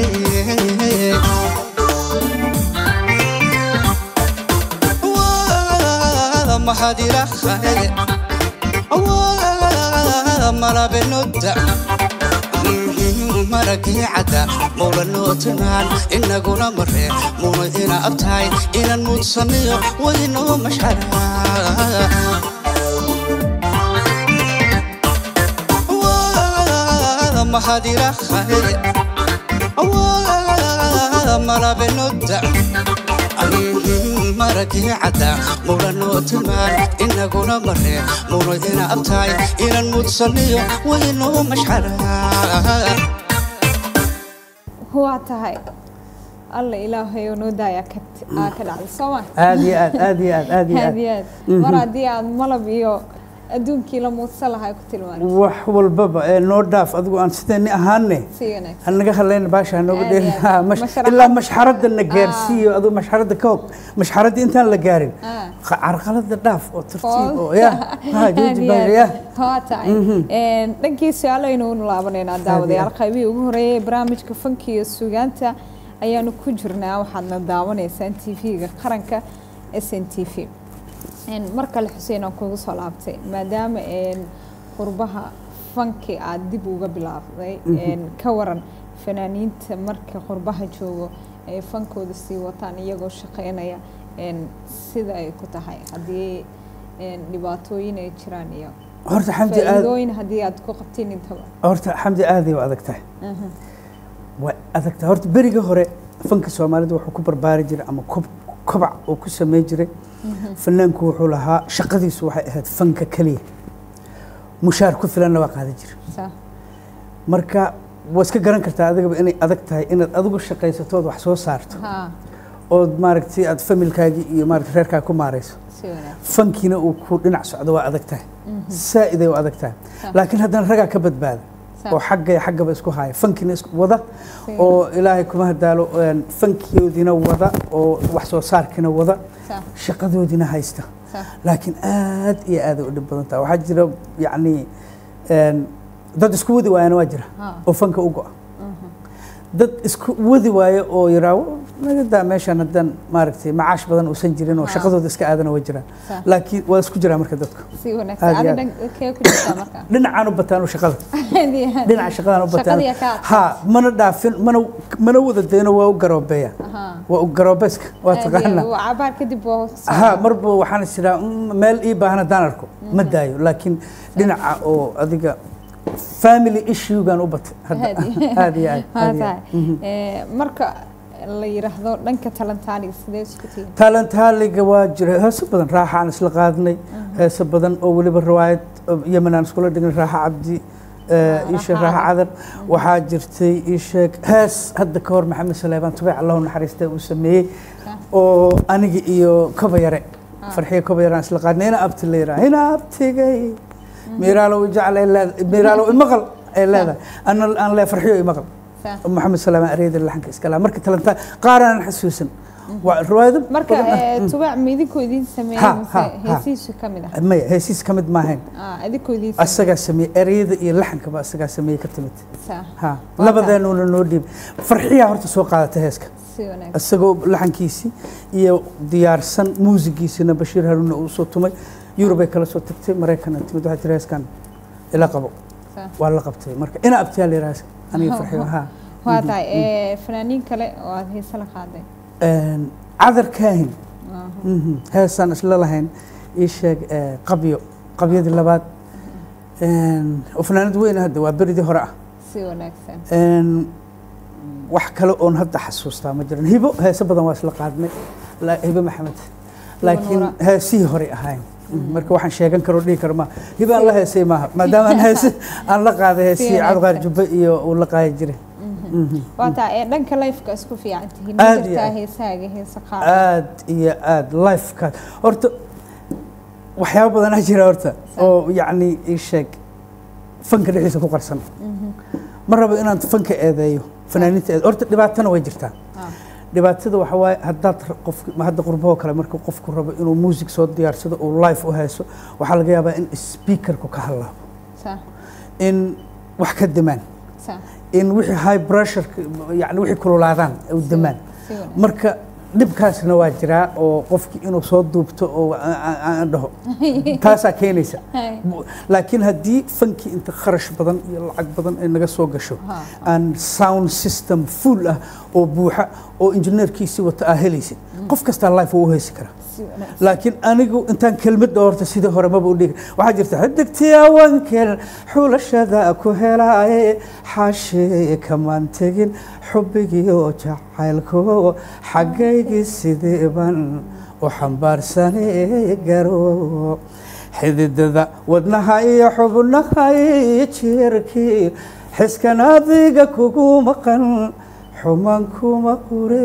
[SPEAKER 3] Waa mahad ilaahay waa malabenoda maragii cadda mowlanoo timaan inaguna mare muna ina abtahay inaan muudsaniyo waynoo mashara waa mahad ilaahay waa malabenoda maragii cadda mowlanoo timaan inaguna mare muna ina abtahay inaan muudsaniyo waynoo mashara
[SPEAKER 1] waa tahay alla ilaahay oo noo daaya ka aa ka dhacday soo ma
[SPEAKER 2] aad iyo aad aad iyo aad aad iyo
[SPEAKER 1] aad
[SPEAKER 2] aad
[SPEAKER 1] iyo aad mar haddii aad malab iyo adduunkii la muudsan lahaa ku tilmaanay
[SPEAKER 2] wax walbaba ee noo dhaaf adigu aan sideeni ahaane
[SPEAKER 1] si wanaagsan
[SPEAKER 2] hanaga hadlayna baasha hanooga
[SPEAKER 1] Aad iyo
[SPEAKER 2] dheelin
[SPEAKER 1] aad.
[SPEAKER 2] Ha, mash-
[SPEAKER 1] Masharaxad.
[SPEAKER 2] ilaa mashxaradda na gaarsiiyo adigu mashxaradda ka hog mashxaradda intaan la gaarin
[SPEAKER 1] Ah.
[SPEAKER 2] qa- carqalada dhaaf oo tartiib oo
[SPEAKER 1] Fool.
[SPEAKER 2] ya ha
[SPEAKER 1] Aad
[SPEAKER 2] jooji
[SPEAKER 1] iyo
[SPEAKER 2] baa
[SPEAKER 1] aad.
[SPEAKER 2] ya
[SPEAKER 1] waa tahay Een, dhankii su-aalaynu u laabaneynaa daawadayaal
[SPEAKER 2] aad.
[SPEAKER 1] qaybihii ugu horeeyay ee barnaamijka fanka iyo suugaanta ayaanu ku jirnaa waxaadna daawanaysaan t v-ga qaranka s n t v Een, mar kale xuseen aan kugu soo laabtay maadaama een, qurbaha fanki aad dib uga bilaabday een, ka waran fanaaniinta marka qurbaha joogo ay fankooda sii wataan iyagoo shaqeynaya een, sida ay ku tahay haddii een, dhibaatooyin ay jiraan iyo
[SPEAKER 2] horta xamdi aad
[SPEAKER 1] faa'iidooyin haddii aad ku qabtiin intaba
[SPEAKER 2] horta xamdi aaday waa adag tahay waa adag tahay horta berigii hore fanka soomaalida wuxuu ku barbaari jiray ama kob- kobac uu ku sameyn jiray fanaanku wuxuu lahaa shaqadiisu waxay ahayd fanka keliya mushaar ku filanna waa qaadan jira
[SPEAKER 1] Sa-
[SPEAKER 2] marka waa iska garan kartaa adigaba inay adag tahay inaad adigu shaqaysatood wax soo saarto
[SPEAKER 1] haa
[SPEAKER 2] ood maaragtay aad familkaagii iyo maaragtay reerkaaga ku maarayso
[SPEAKER 1] si wanaagsan
[SPEAKER 2] fankiina uu ku dhinac socdo waa adag tahay saa'iday waa adag tahay
[SPEAKER 1] Sa-
[SPEAKER 2] laakiin haddana ragaa ka badbaada
[SPEAKER 1] Sa-
[SPEAKER 2] oo xagga iyo xaggaba isku haya fankiina isku wada
[SPEAKER 1] si
[SPEAKER 2] oo ilaahay kuma hadaalo een, fankiyoodiina wada oo wax soo saarkiina wada
[SPEAKER 1] sa-
[SPEAKER 2] shaqadoodiina haysta
[SPEAKER 1] sa-
[SPEAKER 2] laakiin aad iyo aad ay u dhib badan tahay waxaa jira yacni een, dad isku wadi waayana waa jira
[SPEAKER 1] haa
[SPEAKER 2] oo fanka u go'a dad isku wadi waayo oo yiraaho naga daa meeshan haddaan maaragtay macaash badan uusan jirin oo
[SPEAKER 1] Ha.
[SPEAKER 2] shaqadooda iska aadana waa jiraan
[SPEAKER 1] sa-
[SPEAKER 2] laakiin waa isku jiraa marka dadku
[SPEAKER 1] si wanaagsan
[SPEAKER 2] aad iyo
[SPEAKER 1] adi
[SPEAKER 2] aad.
[SPEAKER 1] dhankee ku jirtaa marka
[SPEAKER 2] dhinacaan u bataan shaqada
[SPEAKER 1] Aad iyo aad.
[SPEAKER 2] dhinaca shaqadaan u bataan
[SPEAKER 1] Shaqadii ka adkaa.
[SPEAKER 2] ha mana dhaafin mana mana wada dayno waa u garoobeeya
[SPEAKER 1] Ahaa.
[SPEAKER 2] waa u garoobeska waa
[SPEAKER 1] Aad iyo
[SPEAKER 2] taqaana
[SPEAKER 1] aad. Waa cabaar kadib waa soo-
[SPEAKER 2] ha marba waxaan is iraa meel ii baahan haddaan arko ma daayo laakiin dhinaca oo adiga family issuegan u batay hadda
[SPEAKER 1] Aad iyo-
[SPEAKER 2] aad iyo aad
[SPEAKER 1] Waa
[SPEAKER 2] aad iyo
[SPEAKER 1] tahay.
[SPEAKER 2] aad. Mhm.
[SPEAKER 1] Ee, marka la yiraahdo dhanka talantaaniga sidee isku tihiin
[SPEAKER 2] talentaaliga waa jira heeso badan raaxa aan isla qaadnay heeso badan oo weliba riwaayad yemen aan iskula dhignay raaxa cabdi eh, ii sheeg
[SPEAKER 1] Raaxa
[SPEAKER 2] raaxa cadar waxaa jirtay ii sheeg hees hadda ka hor maxamed saleebaan tubeec allahu naxariista uu sameeyey oo aniga iyo koba yare farxiyo koba yare aan isla qaadnay ina abti la yidhaha ina abtigay miiraalow jecel ay leedahay miiraalow imaqal ay leedahay ana aan lee farxiyo imaqal
[SPEAKER 1] Sa-
[SPEAKER 2] maxamed saleebaan ereyada laxanka iska lahaa marka talentaa qaar aan xasuusan waa riwaayado
[SPEAKER 1] marka
[SPEAKER 2] badan ah.
[SPEAKER 1] ee, tubaac ma idinkoo idiin sameeyey
[SPEAKER 2] Ha,
[SPEAKER 1] mise
[SPEAKER 2] ha, ha.
[SPEAKER 1] heesihiisu ka mid ah
[SPEAKER 2] maya heesiis ka mid maahayn
[SPEAKER 1] Ah, idinkoo idiin sameeyey
[SPEAKER 2] asagaa sameeyey ereyada iyo laxankaba asagaa sameeyey ka timid
[SPEAKER 1] Sa-
[SPEAKER 2] ha
[SPEAKER 1] Waa
[SPEAKER 2] labadeenuna noo dhiib farxiyaa horta soo qaadatay heeska
[SPEAKER 1] si wanaagsan
[SPEAKER 2] isagoo laxankiisii iyo diyaarsan muusigiisina bashiir haruuna uu soo tumay yurubay kala soo tagtay maraykana timid waxaa jira heeskan ila qabo
[SPEAKER 1] Sa-
[SPEAKER 2] waa la qabtay marka ina abtiyaa la yidhaha aniga farxiyo ha
[SPEAKER 1] waa tahay ee, fanaaniin kale oo aad heese la qaaday
[SPEAKER 2] Een, cadar kaahin
[SPEAKER 1] Aha.
[SPEAKER 2] Mhm. heesaan isla lahayn ii sheeg eh, qabyo qabyadii labaad Een, oo fanaanad weyn hadda waa beridii hore ah
[SPEAKER 1] si wanaagsan
[SPEAKER 2] Een, wax kale oon hadda xasuustaa ma jiran hibo heese badan waa isla qaadnay La- hibo maxamed laakiin
[SPEAKER 1] Nuura.
[SPEAKER 2] heesihii horey ahayn marka waxaan sheegan karo dhihi karo ma hibo aan la heesay maaha maadaama aan heese aan la qaaday heesihii
[SPEAKER 1] wanaagsan.
[SPEAKER 2] cadqaar jubbe iyo uu la qaadi jiray Mhm.
[SPEAKER 1] waa tahay ee, dhanka lifeka isku fiican tihiin
[SPEAKER 2] Aad
[SPEAKER 1] ma
[SPEAKER 2] iyo
[SPEAKER 1] jirtaa
[SPEAKER 2] aad.
[SPEAKER 1] heesahaaga heese qaar
[SPEAKER 2] aad iyo aad lifekaas horta waxyaabo badanaa jira horta oo yacni ii sheeg fanka dhexdiisa ku qarsan ma rabo inaan fanka eedeeyo fanaaniinta eed horta dhibaatana way jirtaa
[SPEAKER 1] Ah.
[SPEAKER 2] dhibaatada waxa waaye haddaad ra- qofki ma hadda qurbahoo kale markuu qofku rabo inuu music soo diyaarsado uu live u hayso waxaa laga yaabaa in speakerku ka hadlaabo
[SPEAKER 1] صح
[SPEAKER 2] in wax ka demaan
[SPEAKER 1] صح
[SPEAKER 2] in wixii high pressure yani wixii kululaadaan u demaan
[SPEAKER 1] si wanaagsan.
[SPEAKER 2] marka dhibkaasna waa jiraa oo qofkii inuu soo duubto oo aan- aan aan dhaho taasaa keenaysa
[SPEAKER 1] Hay.
[SPEAKER 2] Bu- laakiin haddii fankii inta kharash badan iyo lacag badan ay naga soo gasho
[SPEAKER 1] Ha.
[SPEAKER 2] aan sound system full ah oo buuxa oo injineerkiisii wata aa helaysid qof kastaa life uu u heysi karaa
[SPEAKER 1] si wanaagsan.
[SPEAKER 2] laakiin anigu intaan kelmad dhowrta sidii hore maba u dhigi waxaa jirta xidigtii awankel xulashada ku helaaye xaashee kamaan tegin xubbigii oo jacaylko xaggaygii sideeban u xambaarsanee garo xididada wadnaha iyo xubnaha iyo jeerkii xiskan adiga kugu maqan xumaan kuma qure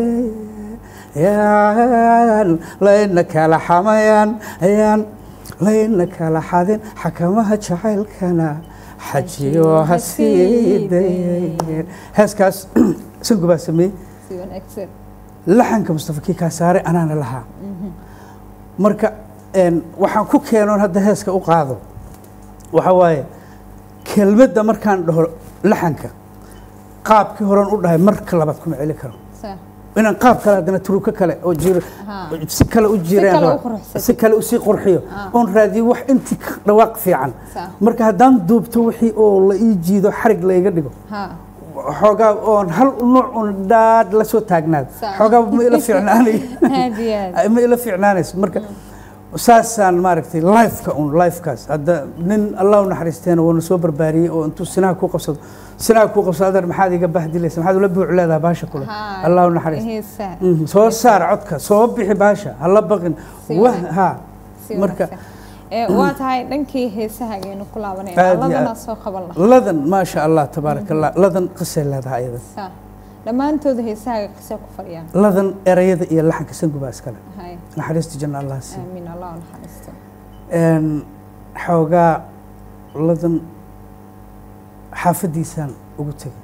[SPEAKER 2] yaan layna kala xamayaan ayaan layna kala xadin xakamaha jacaylkana xajiyo ha sii dayeen heeskaas sangu baa sameeyey
[SPEAKER 1] si wanaagsan.
[SPEAKER 2] laxanka mustafa kii kaa saaray anaana lahaa marka een, waxaan ku keenoon hadda heeska u qaado waxa waaye kelmadda markaan dhaho laxanka qaabkii horan u dhahay marka labaad kuma celi karo
[SPEAKER 1] صح
[SPEAKER 2] inaan qaab kale haddana turuka kale oo jiro
[SPEAKER 1] Ha.
[SPEAKER 2] si kale u jiraan
[SPEAKER 1] kale u
[SPEAKER 2] raba.
[SPEAKER 1] quruxsatay.
[SPEAKER 2] si kale usii qurxiyo
[SPEAKER 1] Ah.
[SPEAKER 2] oon raadiyo wax intii ka dhawaaq fiican
[SPEAKER 1] صح
[SPEAKER 2] marka haddaan duubto wixii oo la ii jiido xarig layga dhigo
[SPEAKER 1] ها
[SPEAKER 2] xoogaa oon hal nuuc un dhaad la soo taagnaado
[SPEAKER 1] Sax.
[SPEAKER 2] xoogaa ma ila fiicnaanayo
[SPEAKER 1] هادي هادي
[SPEAKER 2] ma ila fiicnaanayso marka saasaan maaragtay lifeka un lifekaas hadda nin allah u naxariisteena wuuna soo barbaariyey oo intuu sinaha ku qabsado sinaha ku qabsado adeer maxaad iga bahdilaysa maxaad ula buuc leedaha baasha kule
[SPEAKER 1] ها
[SPEAKER 2] allah u naxariisto
[SPEAKER 1] هي ساعة
[SPEAKER 2] Mhm, soo saar codka soo bixi baasha hala baqin
[SPEAKER 1] Si
[SPEAKER 2] wah
[SPEAKER 1] wanaagsan.
[SPEAKER 2] ha
[SPEAKER 1] si
[SPEAKER 2] marka
[SPEAKER 1] wanaagsan. ee waa tahay dhankii heesahagaynu ku laabanaya
[SPEAKER 2] Aad iyo
[SPEAKER 1] ladana
[SPEAKER 2] aad.
[SPEAKER 1] soo qaban lahaa
[SPEAKER 2] ladan maasha allah tabaaraka allah ladan qisay leedahay iyada
[SPEAKER 1] Sax. dhammaantooda heesahaga qisa ku fadhiyaan
[SPEAKER 2] ladan erayada iyo laxanka sangubaa iskale
[SPEAKER 1] hay
[SPEAKER 2] naxariista janna allah sii
[SPEAKER 1] aamiin allah u naxariisto
[SPEAKER 2] een xoogaa ladan xaafadiisaan ugu tegay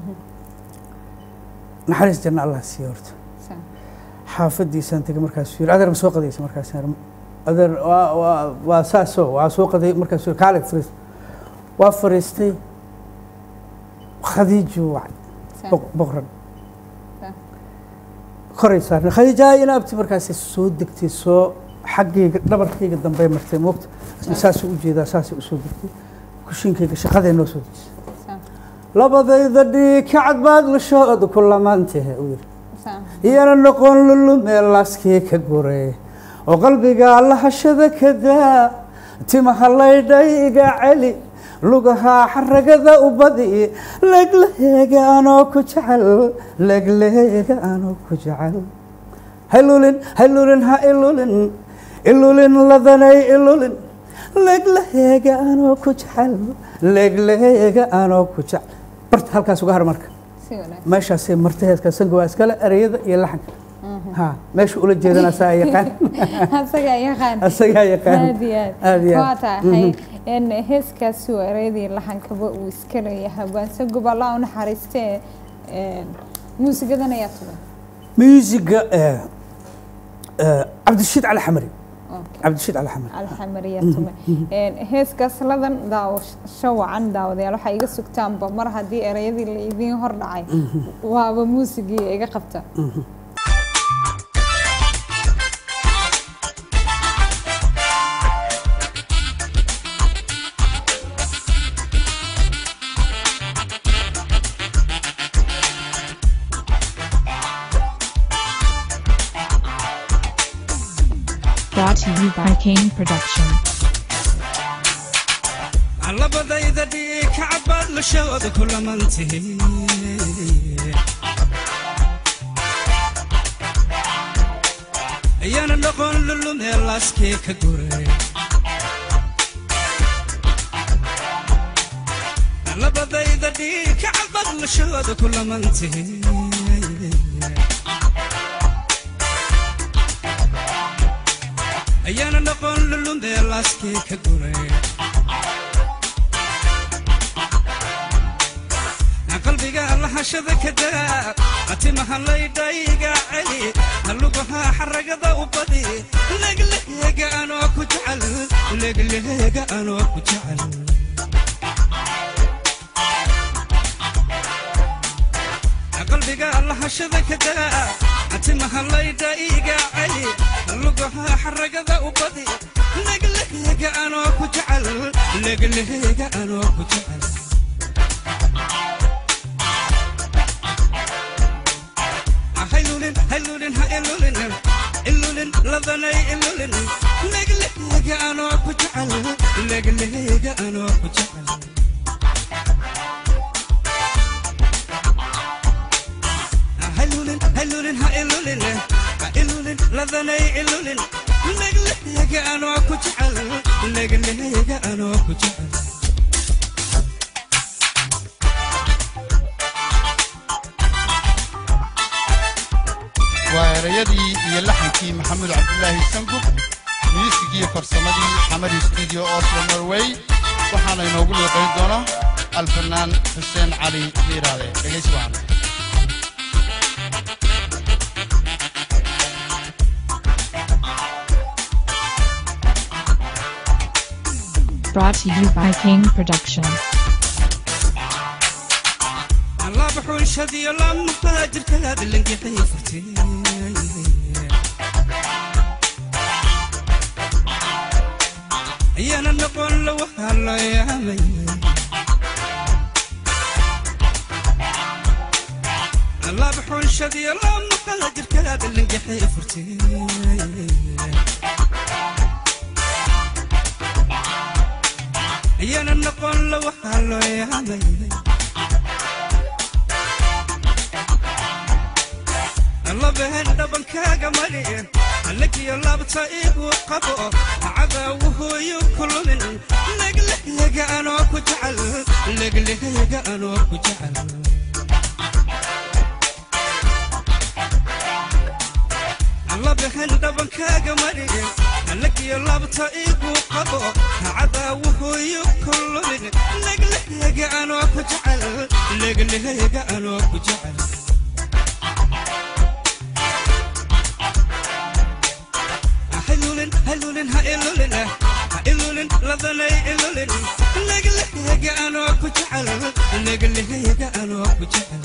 [SPEAKER 2] naxariis janna allah sii horta
[SPEAKER 1] Sax.
[SPEAKER 2] xaafadiisaan tegay markaasuu yiri adeer ma soo qadaysa markaasaan yiri, adeer waa waa waa saasoo waa soo qaday markaasuu yiri kaale fariis waa fariistay khadiiju wacay
[SPEAKER 1] Sax.
[SPEAKER 2] boq- boqran
[SPEAKER 1] Sax.
[SPEAKER 2] koray saarnay khadiija ina abti markaasay soo degtay soo xaggayga dhabarkayga dambey martay moogta isna saasuu u jeedaa saasay usoo degtay kushinkayga shaqaday noo soo dejisay
[SPEAKER 1] Sax.
[SPEAKER 2] labadayda dhiig kacad baad lashooda ku lamaantahe uu yidhi
[SPEAKER 1] Sax.
[SPEAKER 2] iyana noqon lulumee laaskii ka guray oo qalbiga lahashada ka daa timaha laydhay iga celi lugahaa xaragada u badi legleega anoo ku jecel legleega anoo ku jecel haylulin haylulin ha ilulin ilulin ladanay ilulin legleega anoo ku jecel legleega anoo ku jecel barta halkaas uga har marka
[SPEAKER 1] si wanaagsan
[SPEAKER 2] meeshaasay martay heeska sango waa iskale ereyada iyo laxanka ha meesha ula jeedana asaa yaqaan
[SPEAKER 1] asagaa yaqaan
[SPEAKER 2] asagaa yaqaan
[SPEAKER 1] aad iyo aad
[SPEAKER 2] aad iyo
[SPEAKER 1] waa
[SPEAKER 2] aad
[SPEAKER 1] tahay in heeskaasi waa ereyadii laxankaba uu iska leeyahay baanse gob allah u naxariistee een, muusigadan ayaa tuban
[SPEAKER 2] muusiga eh, eh, cabdishiid cali xamari
[SPEAKER 1] Okay.
[SPEAKER 2] cabdishiid cali xamari
[SPEAKER 1] alxamariya tume Een, heeskaas ladan daawasho wacan daawadayaal waxaa iga sugtaanba mar haddii ereyadii la idiin hor dhacay waaba muusigii iga qabta
[SPEAKER 4] Brought to you by Kane Production.
[SPEAKER 3] labadayda dhiig kacad baad lashooda ku lamantihi ayaana noqon lulumee laaskii ka guray labadayda dhiig kacad baad lashooda ku lamantihi ayaana noqon lulumee laaskii ka guray qalbiga allaha lahashada kadaa atimaha laydhayga celi halugaha xaragada u badi legleega anoo ku jecel legleega anoo ku jecel qalbiga lahashada kadaa atimaha laydhayga celi halugaha xaragada u badi legleega anoo ku jecel legleega anoo ku jecel haylulin haylulin ha ilulin ilulin ladanay ilulin legleega anoo ku jecel legleega anoo ku jecel haylulin haylulin ha ilulin ha ilulin ladanay ilulin legleega anoo ku jecel legleega anoo ku jecel
[SPEAKER 5] waa erayadii iyo laxankii maxamed cabdulaahi sangub miisigii farsamadii xamadi stuudio oslo norway waxaana inoogu liiqayn doona alfanaan xuseen cali miiraade dhegaysi wacan
[SPEAKER 4] Brought to you by King Production.
[SPEAKER 3] الله بحوش هذه الله مفاجر كلاد اللي نقيحي فرتي يا نقول له هلا يا مي الله بحوش هذه الله مفاجر كلاد اللي نقيحي فرتي يا نقول له هلا يا مي الله بهن دبنكاga mariye halkiyo laabta igu qabo cadawuhu yukulmin legleega anoo ku jecel legleega anoo ku jecel الله بهن دبنكاga mariye halkiyo laabta igu qabo cadawuhu yukulmin legleega anoo ku jecel legleega anoo ku jecel haylulin haylulin ha ilulin ha ilulin ladanay ilulin legleega anoo ku jecel legleega anoo ku jecel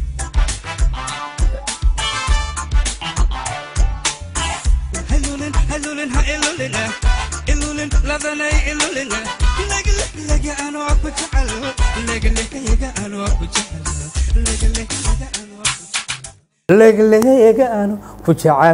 [SPEAKER 3] haylulin haylulin ha ilulin ilulin ladanay ilulin legleega anoo ku jecel legleega anoo ku jecel legleega anoo ku jecel
[SPEAKER 2] legleega aanu ku jecel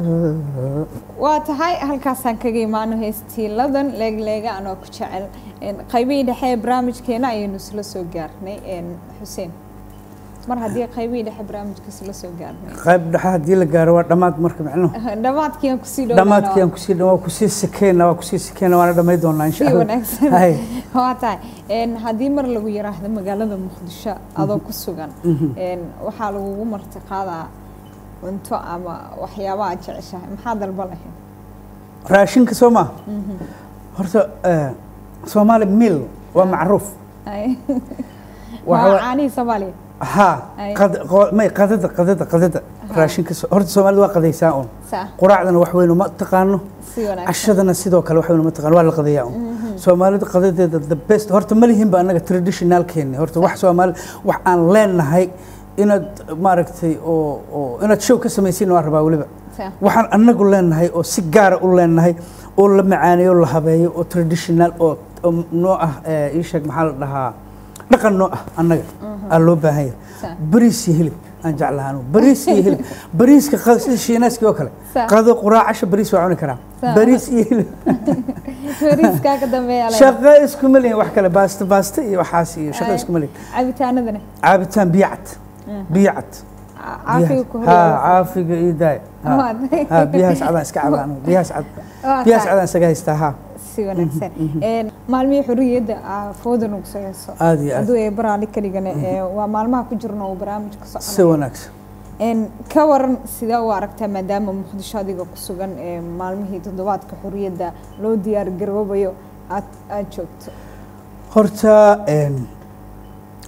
[SPEAKER 1] waa tahay halkaasaan kaga imaano heestiiladan leegleega anoo ku jecel Een, qaybihii dhexe ee barnaamijkeena ayaynu isla soo gaarnay een, xuseen mar haddii qaybihii dhexe barnaamijka isla soo gaarnay
[SPEAKER 2] qayb dhexe haddii la gaaro waa dhammaad marka micnuhu
[SPEAKER 1] dhammaadkii aan kusii
[SPEAKER 2] dhammaadkii aan kusii waa kusii sikeyna waa kusii sikeyna waana dhamay doonaa insha
[SPEAKER 1] si
[SPEAKER 2] allah
[SPEAKER 1] wanaagsan
[SPEAKER 2] Hay.
[SPEAKER 1] waa tahay Een, haddii mar lagu yiraahdo magaalada muqdisho adoo ku sugan een, waxaa lagugu marti qaadaa cunto ama waxyaaba aad jeceshahay maxaa dalba lahayd
[SPEAKER 2] raashinka soo maa horta eh, soomaali mil waa macruuf
[SPEAKER 1] Ay.
[SPEAKER 2] Waxa
[SPEAKER 1] waa
[SPEAKER 2] wa-
[SPEAKER 1] caanihii soomaaliya
[SPEAKER 2] ها
[SPEAKER 1] أي.
[SPEAKER 2] قد قو- ما قدد قدد قدد راشين كسو هرت سومالي waa qadaysaa un
[SPEAKER 1] sax
[SPEAKER 2] quraacdana wax weyn uma taqaano
[SPEAKER 1] si wanaagsan
[SPEAKER 2] cashadana sidoo kale wax weyn uma taqaano waa la qadayaa un soomaalida qadadeeda the best horta ma lihin ba anaga traditionalkeeni horta wax soomaali wax aan leenahay inaad maaragtay oo oo inaad show ka samaysiin waa rabaa weliba
[SPEAKER 1] sax
[SPEAKER 2] waxaan anagu leenahay oo si gaara u leenahay oo la macaaneeyo oo la habeeyo oo traditional oo oo noo ah eh, ii sheeg maxaa la dhahaa dhaqan noo ah annaga aa loo baahan yahay
[SPEAKER 1] Sa-
[SPEAKER 2] bariis iyo hilib aan jeclahaano bariis iyo hilib bariiska qa- sida shiinaaskii oo kale
[SPEAKER 1] Sa-
[SPEAKER 2] qado quraac casho bariis waa cuni karaa
[SPEAKER 1] Sa-
[SPEAKER 2] bariis iyo hilib
[SPEAKER 1] fariiskaa ka dambeeya la
[SPEAKER 2] shaqo iskuma lihin wax kale baasto baasto iyo waxaas iyo shaqo
[SPEAKER 1] Ay.
[SPEAKER 2] iskuma lihin
[SPEAKER 1] cabitaanadana
[SPEAKER 2] caabitaan biyo cad biyo cad
[SPEAKER 1] Ca- caafiga ku
[SPEAKER 2] ha
[SPEAKER 1] horyaala
[SPEAKER 2] caafiga iyo daay Ha.
[SPEAKER 1] Waa tahay.
[SPEAKER 2] ha biyahaas cadaan iska cabaan biyahaas cad
[SPEAKER 1] Waa
[SPEAKER 2] biyahaas
[SPEAKER 1] tahay.
[SPEAKER 2] cadaan isaga haystaa ha
[SPEAKER 1] si wanaagsan Een, maalmihii xurriyadda aa fooda nagu soo heeso
[SPEAKER 2] aad iyo aad
[SPEAKER 1] hadduu ee baraali ka dhigane ee, waa maalmaha ku jirno uu barnaamijka
[SPEAKER 2] si
[SPEAKER 1] soconay
[SPEAKER 2] wanaagsan
[SPEAKER 1] Een, ka waran sidee u aragtaa maadaama muqdisho adiga ku sugan ee maalmihii toddobaadka xurriyadda loo diyaar garoobayo aad aad joogto
[SPEAKER 2] horta een,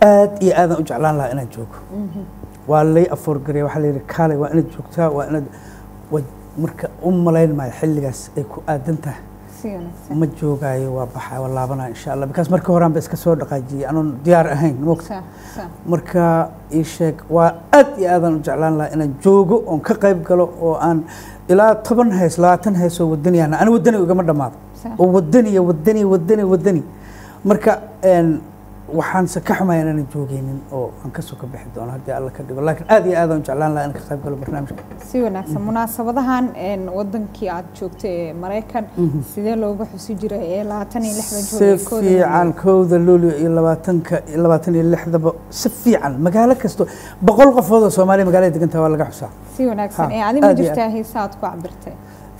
[SPEAKER 2] aad iyo aadan u jeclaan lahaa inaan joogo waa lay afoorgareya waxaa la yidhi kaalay waa inaad joogtaa waa inaad wa- marka u malayn maayo xilligaas ay ku aadan tahay
[SPEAKER 1] si wanaagsan
[SPEAKER 2] ma joogaayo waa baxaa waa laabanaya insha allah bikaas markii horaan ba iska soo dhaqaajiyey anoon diyaar ahayn mogta
[SPEAKER 1] sa sa
[SPEAKER 2] marka ii sheeg waa aad iyo aadan u jeclaan lahaa inaan joogo oon ka qayb galo oo aan ilaa toban hees labaatan hees oo wadaniyana ani wadani igama dhammaado
[SPEAKER 1] sa
[SPEAKER 2] oo wadaniya wadani wadani wadani marka een, waxaanse ka xumaya inaanan joogeynin oo aan kasoo ka bixi doono haddii alla ka dhigo laakiin aad iyo aadaan u jeclaan lahaa in ka qayb galo barnaamijka
[SPEAKER 1] si wanaagsan munaasabadahan een, wadankii aad joogtay ee maraykan sidee looga xusi jiray ee labaatan iyo lixda
[SPEAKER 2] si
[SPEAKER 1] joogay kooda
[SPEAKER 2] fiican kowda luulyo iyo labaatanka iyo labaatan iyo lixdaba si fiican magaalo kasto boqol qofood oo soomaaliya magaalada degantaha waa laga xusaa
[SPEAKER 1] si wanaagsan
[SPEAKER 2] Ha,
[SPEAKER 1] ee adi ma
[SPEAKER 2] aad iyo
[SPEAKER 1] jirtaa heesa aad ku cabirtay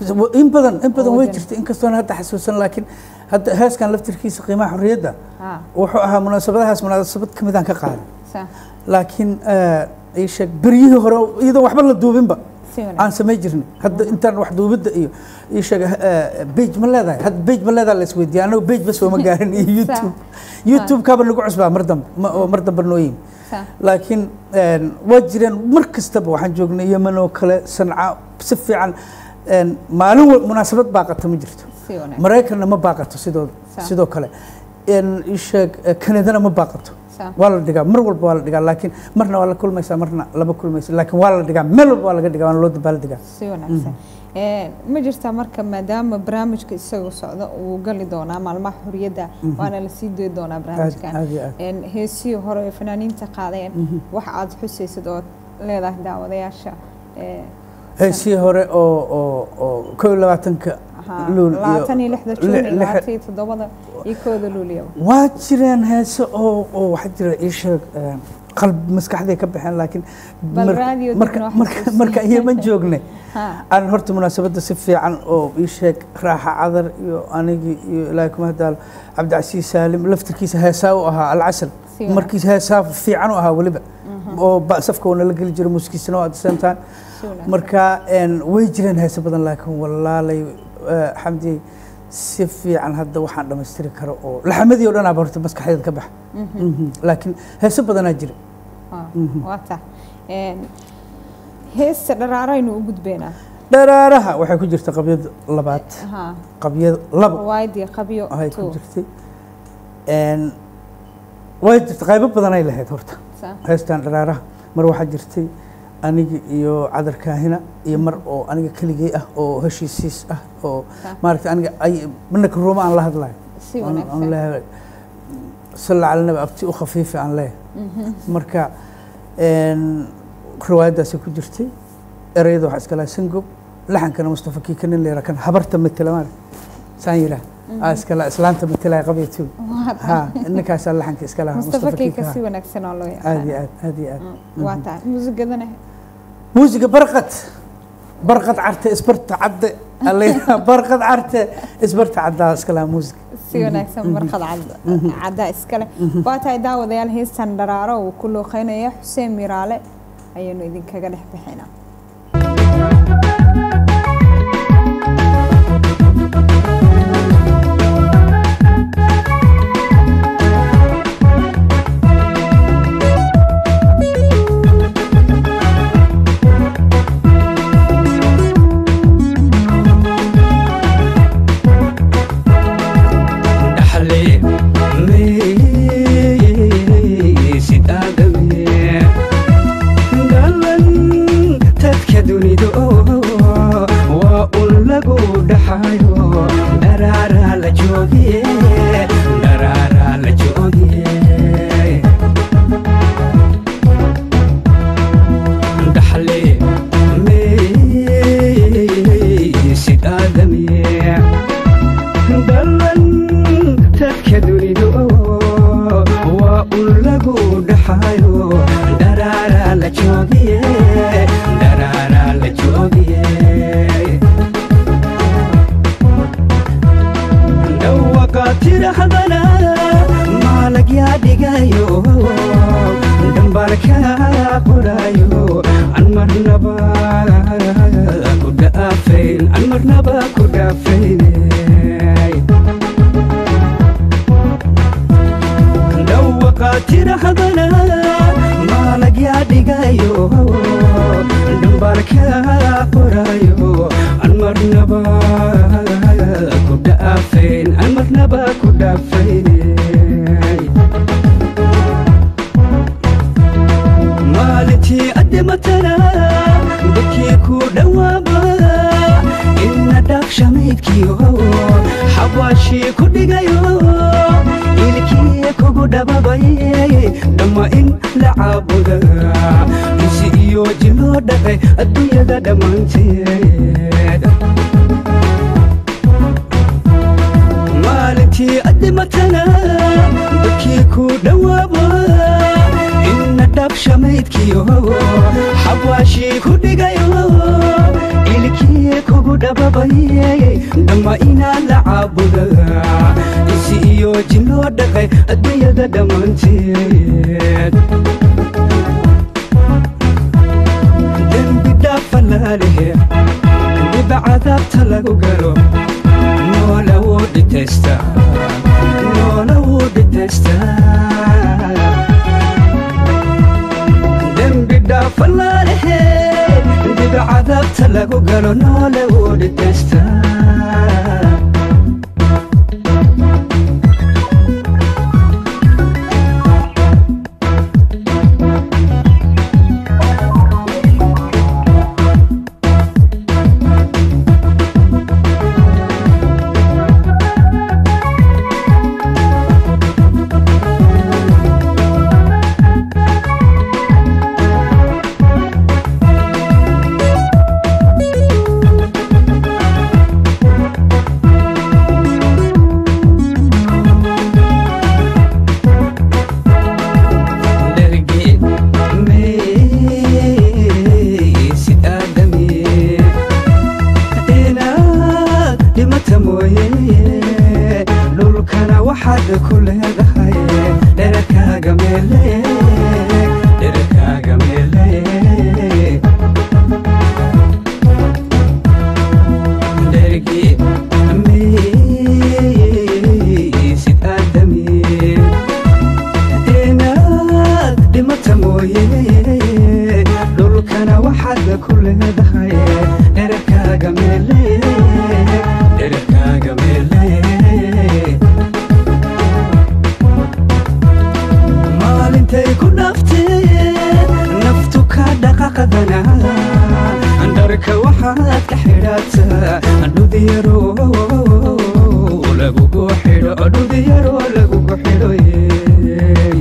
[SPEAKER 2] in badan in badan way
[SPEAKER 1] wadan.
[SPEAKER 2] jirtay inkastoon hadda xasuusan laakiin hadda heeskan laftirkiisa qiimaha xorriyadda
[SPEAKER 1] ha
[SPEAKER 2] wuxuu ahaa munaasabadahaas munaasabad ka midaan ka qaaday
[SPEAKER 1] sa
[SPEAKER 2] laakiin eh, ii sheeg beryihii hore iyadoo waxba la duubinba
[SPEAKER 1] si
[SPEAKER 2] aan
[SPEAKER 1] wanaagsan
[SPEAKER 2] samay jirnay hadda intaan wax duubidda iyo ii sheeg bage ma leedahay hadda bage ma leedahay la isweydiiya anagu bage bas oo ma gaarin iyo youtube youtube kaaba nagu cusbaa mar dambe ma- oo mar dambe noo yimi
[SPEAKER 1] sa
[SPEAKER 2] laakiin een, waa jireen mar kastaba waxaan joognay yemen oo kale sanca si fiican een, maalin wa- munaasabad baaqata ma jirto
[SPEAKER 1] si wanaagsan
[SPEAKER 2] maraykanna ma baaqato sidoo
[SPEAKER 1] Sa.
[SPEAKER 2] sidoo kale een, ii sheeg eh, kanadana ma baaqato
[SPEAKER 1] sa
[SPEAKER 2] waa la dhigaa mar walba waa la dhigaa laakiin marna waa la kulmaysaa marna lama kulmaysa laakiin waa la dhigaa meel walba waa laga dhigaa waana loo dabaal digaa
[SPEAKER 1] si wanaagsan Ee, ma jirtaa marka maadaama barnaamijka isagoo socda uu gali doonaa maalmaha xorriyadda waana la sii doyi doonaa
[SPEAKER 2] aad
[SPEAKER 1] barnaamijkan
[SPEAKER 2] aad iyo aad
[SPEAKER 1] Een, heesihii hore ee fanaaniinta qaadeen wax aad xusaysid oo leedahay daawadayaasha ee,
[SPEAKER 2] heesii hore oo oo oo kow iyo labaatanka
[SPEAKER 1] ahaa,
[SPEAKER 2] luul iyo
[SPEAKER 1] labaatan iyo lixda juun
[SPEAKER 2] li-
[SPEAKER 1] iyo
[SPEAKER 2] lix-
[SPEAKER 1] labaatan iyo toddobada iyo kooda luuliya
[SPEAKER 2] waa jireen heese oo oo waxaa jira ii sheeg een, qalb maskaxday ka baxeen laakiin
[SPEAKER 1] Bal
[SPEAKER 2] mar-
[SPEAKER 1] raadiyo
[SPEAKER 2] marka
[SPEAKER 1] dibna wax
[SPEAKER 2] marka
[SPEAKER 1] xasuusin.
[SPEAKER 2] marka iyama joognay
[SPEAKER 1] ha
[SPEAKER 2] aan horta munaasabadda si fiican oo ii sheeg raaxa cadar iyo anigii iyo ilaahay kuma hadaalo cabdicasiis saalim laftirkiisa heesaa u ahaa alcasal
[SPEAKER 1] si wanaagsan.
[SPEAKER 2] markiis heesaa fiican u ahaa weliba oo ba- safka wana la geli jiro muuskiisana waa at the same time
[SPEAKER 1] si wanaagsan.
[SPEAKER 2] marka een, way jireen heese badan laakiin walaalay eh, xamdi si fiican hadda waxaan dhammaystiri karo oo laxamadii oo dhan aaba horta maskaxdeeda ka baxa Mhm. laakiin heese badanaa jira
[SPEAKER 1] Ah, waa taa Een, heesta dharaaraynu u gudbeynaa
[SPEAKER 2] dharaaraha waxay ku jirta qabyada labaad
[SPEAKER 1] ha
[SPEAKER 2] qabyada labo
[SPEAKER 1] waaydi qabyo
[SPEAKER 2] ay ku
[SPEAKER 1] two.
[SPEAKER 2] jirtay Een, way jirta qaybo badanay lahayd horta
[SPEAKER 1] Sa-
[SPEAKER 2] heestan dharaaraha mar waxaa jirtay anigi iyo cadar kaahina iyo mar oo aniga keligay ah oo heshiisiis ah oo
[SPEAKER 1] Sa-
[SPEAKER 2] maaragta aniga ay manaka ruuma aan la hadlayo
[SPEAKER 1] si
[SPEAKER 2] aan aan
[SPEAKER 1] wanaagsan
[SPEAKER 2] leeyahay salla cala nabi abti u khafiifi aan leeyahay marka een, riwaayaddaasi ku jirtay ereyada waxaa iska lahaa sangob laxankana mustafa kiika nin leera kan habarta matela maarag saan yidhaah aa iska laha islaanta matalaya qabyatuul
[SPEAKER 1] Waa taa.
[SPEAKER 2] ha ninkaasaa laxanka iska lahaa
[SPEAKER 1] mustafa kiika
[SPEAKER 2] Kiika.
[SPEAKER 1] si wanaagsan oo loo
[SPEAKER 2] aad iyo
[SPEAKER 1] yaqaan
[SPEAKER 2] aad aad iyo aad
[SPEAKER 1] waa taa muusigadana
[SPEAKER 2] muusiga barqad barqad carte isbarta cadde allayna barqad carte isbarta caddaa iska lahaa muusiga
[SPEAKER 1] si wanaagsan marqad cad caddaa iskale waa tahay daawadayaal heestan dharaaro uu ku looqeynaya xuseen miraale ayaynu idinkaga dhex bixinaa
[SPEAKER 6] dhaxle maysid aadame dhalan dadka dunidu waa un lagu dhaxayo dharaaraa la joogiye dharaaraa la joogiye dhaxle maysid aadame dhalan dadka dunidu waa un lagu dhaxayo dharaaraa la joogiye dharaaraa la joogiye dhawaqa tirahdana maalag yaa dhigayo dhambalkaa qorayo an marnaba ku dhaafayn an marnaba ku dhaafayne dhawaqa tirahdana tirahdana maalagyaa dhigayo dhambalkaa qorayo aan marnaba ku dhaafayn aan marnaba ku dhaafayn maalintii addimatana dadkii ku dhowaaba ina dhaafshamaydkiyo xabaashii ku dhigayo ilkii kugu dhababayay dhamma in la caabuda insi iyo jiloo dhaqay adduunyada dhammaanteed maalintii addimatana dadkii ku dhowaaba ina dhaabshamaydkiyo xabaashii ku dhigayo ilkii kugu dhababayay dhamma inaa la caabuda insi iyo jiloo dhaqay adduunyada dhammaanteed dembi dhaafalaalehe dhiba cadaabta lagu galo noola wuu dhitaystaa noola wuu dhitaystaa dembi dhaafalaalehe dhiba cadaabta lagu galo noola wuu dhitaystaa dherge maysid aadami inaad dhimata mooye dhulkana waxaad ku leedahay dherarkaaga meele dherarkaaga meele dherge maysid aadami inaad dhimata mooye dhulkana waxaad ku leedahay dherarkaaga meele dherarkaaga meele maalintay ku dhaaftee naftu ka dhaqaqadana dharka waxaad ka xidhataa dhudiyaro lagugu xidho dhudiyaro lagugu xidho yey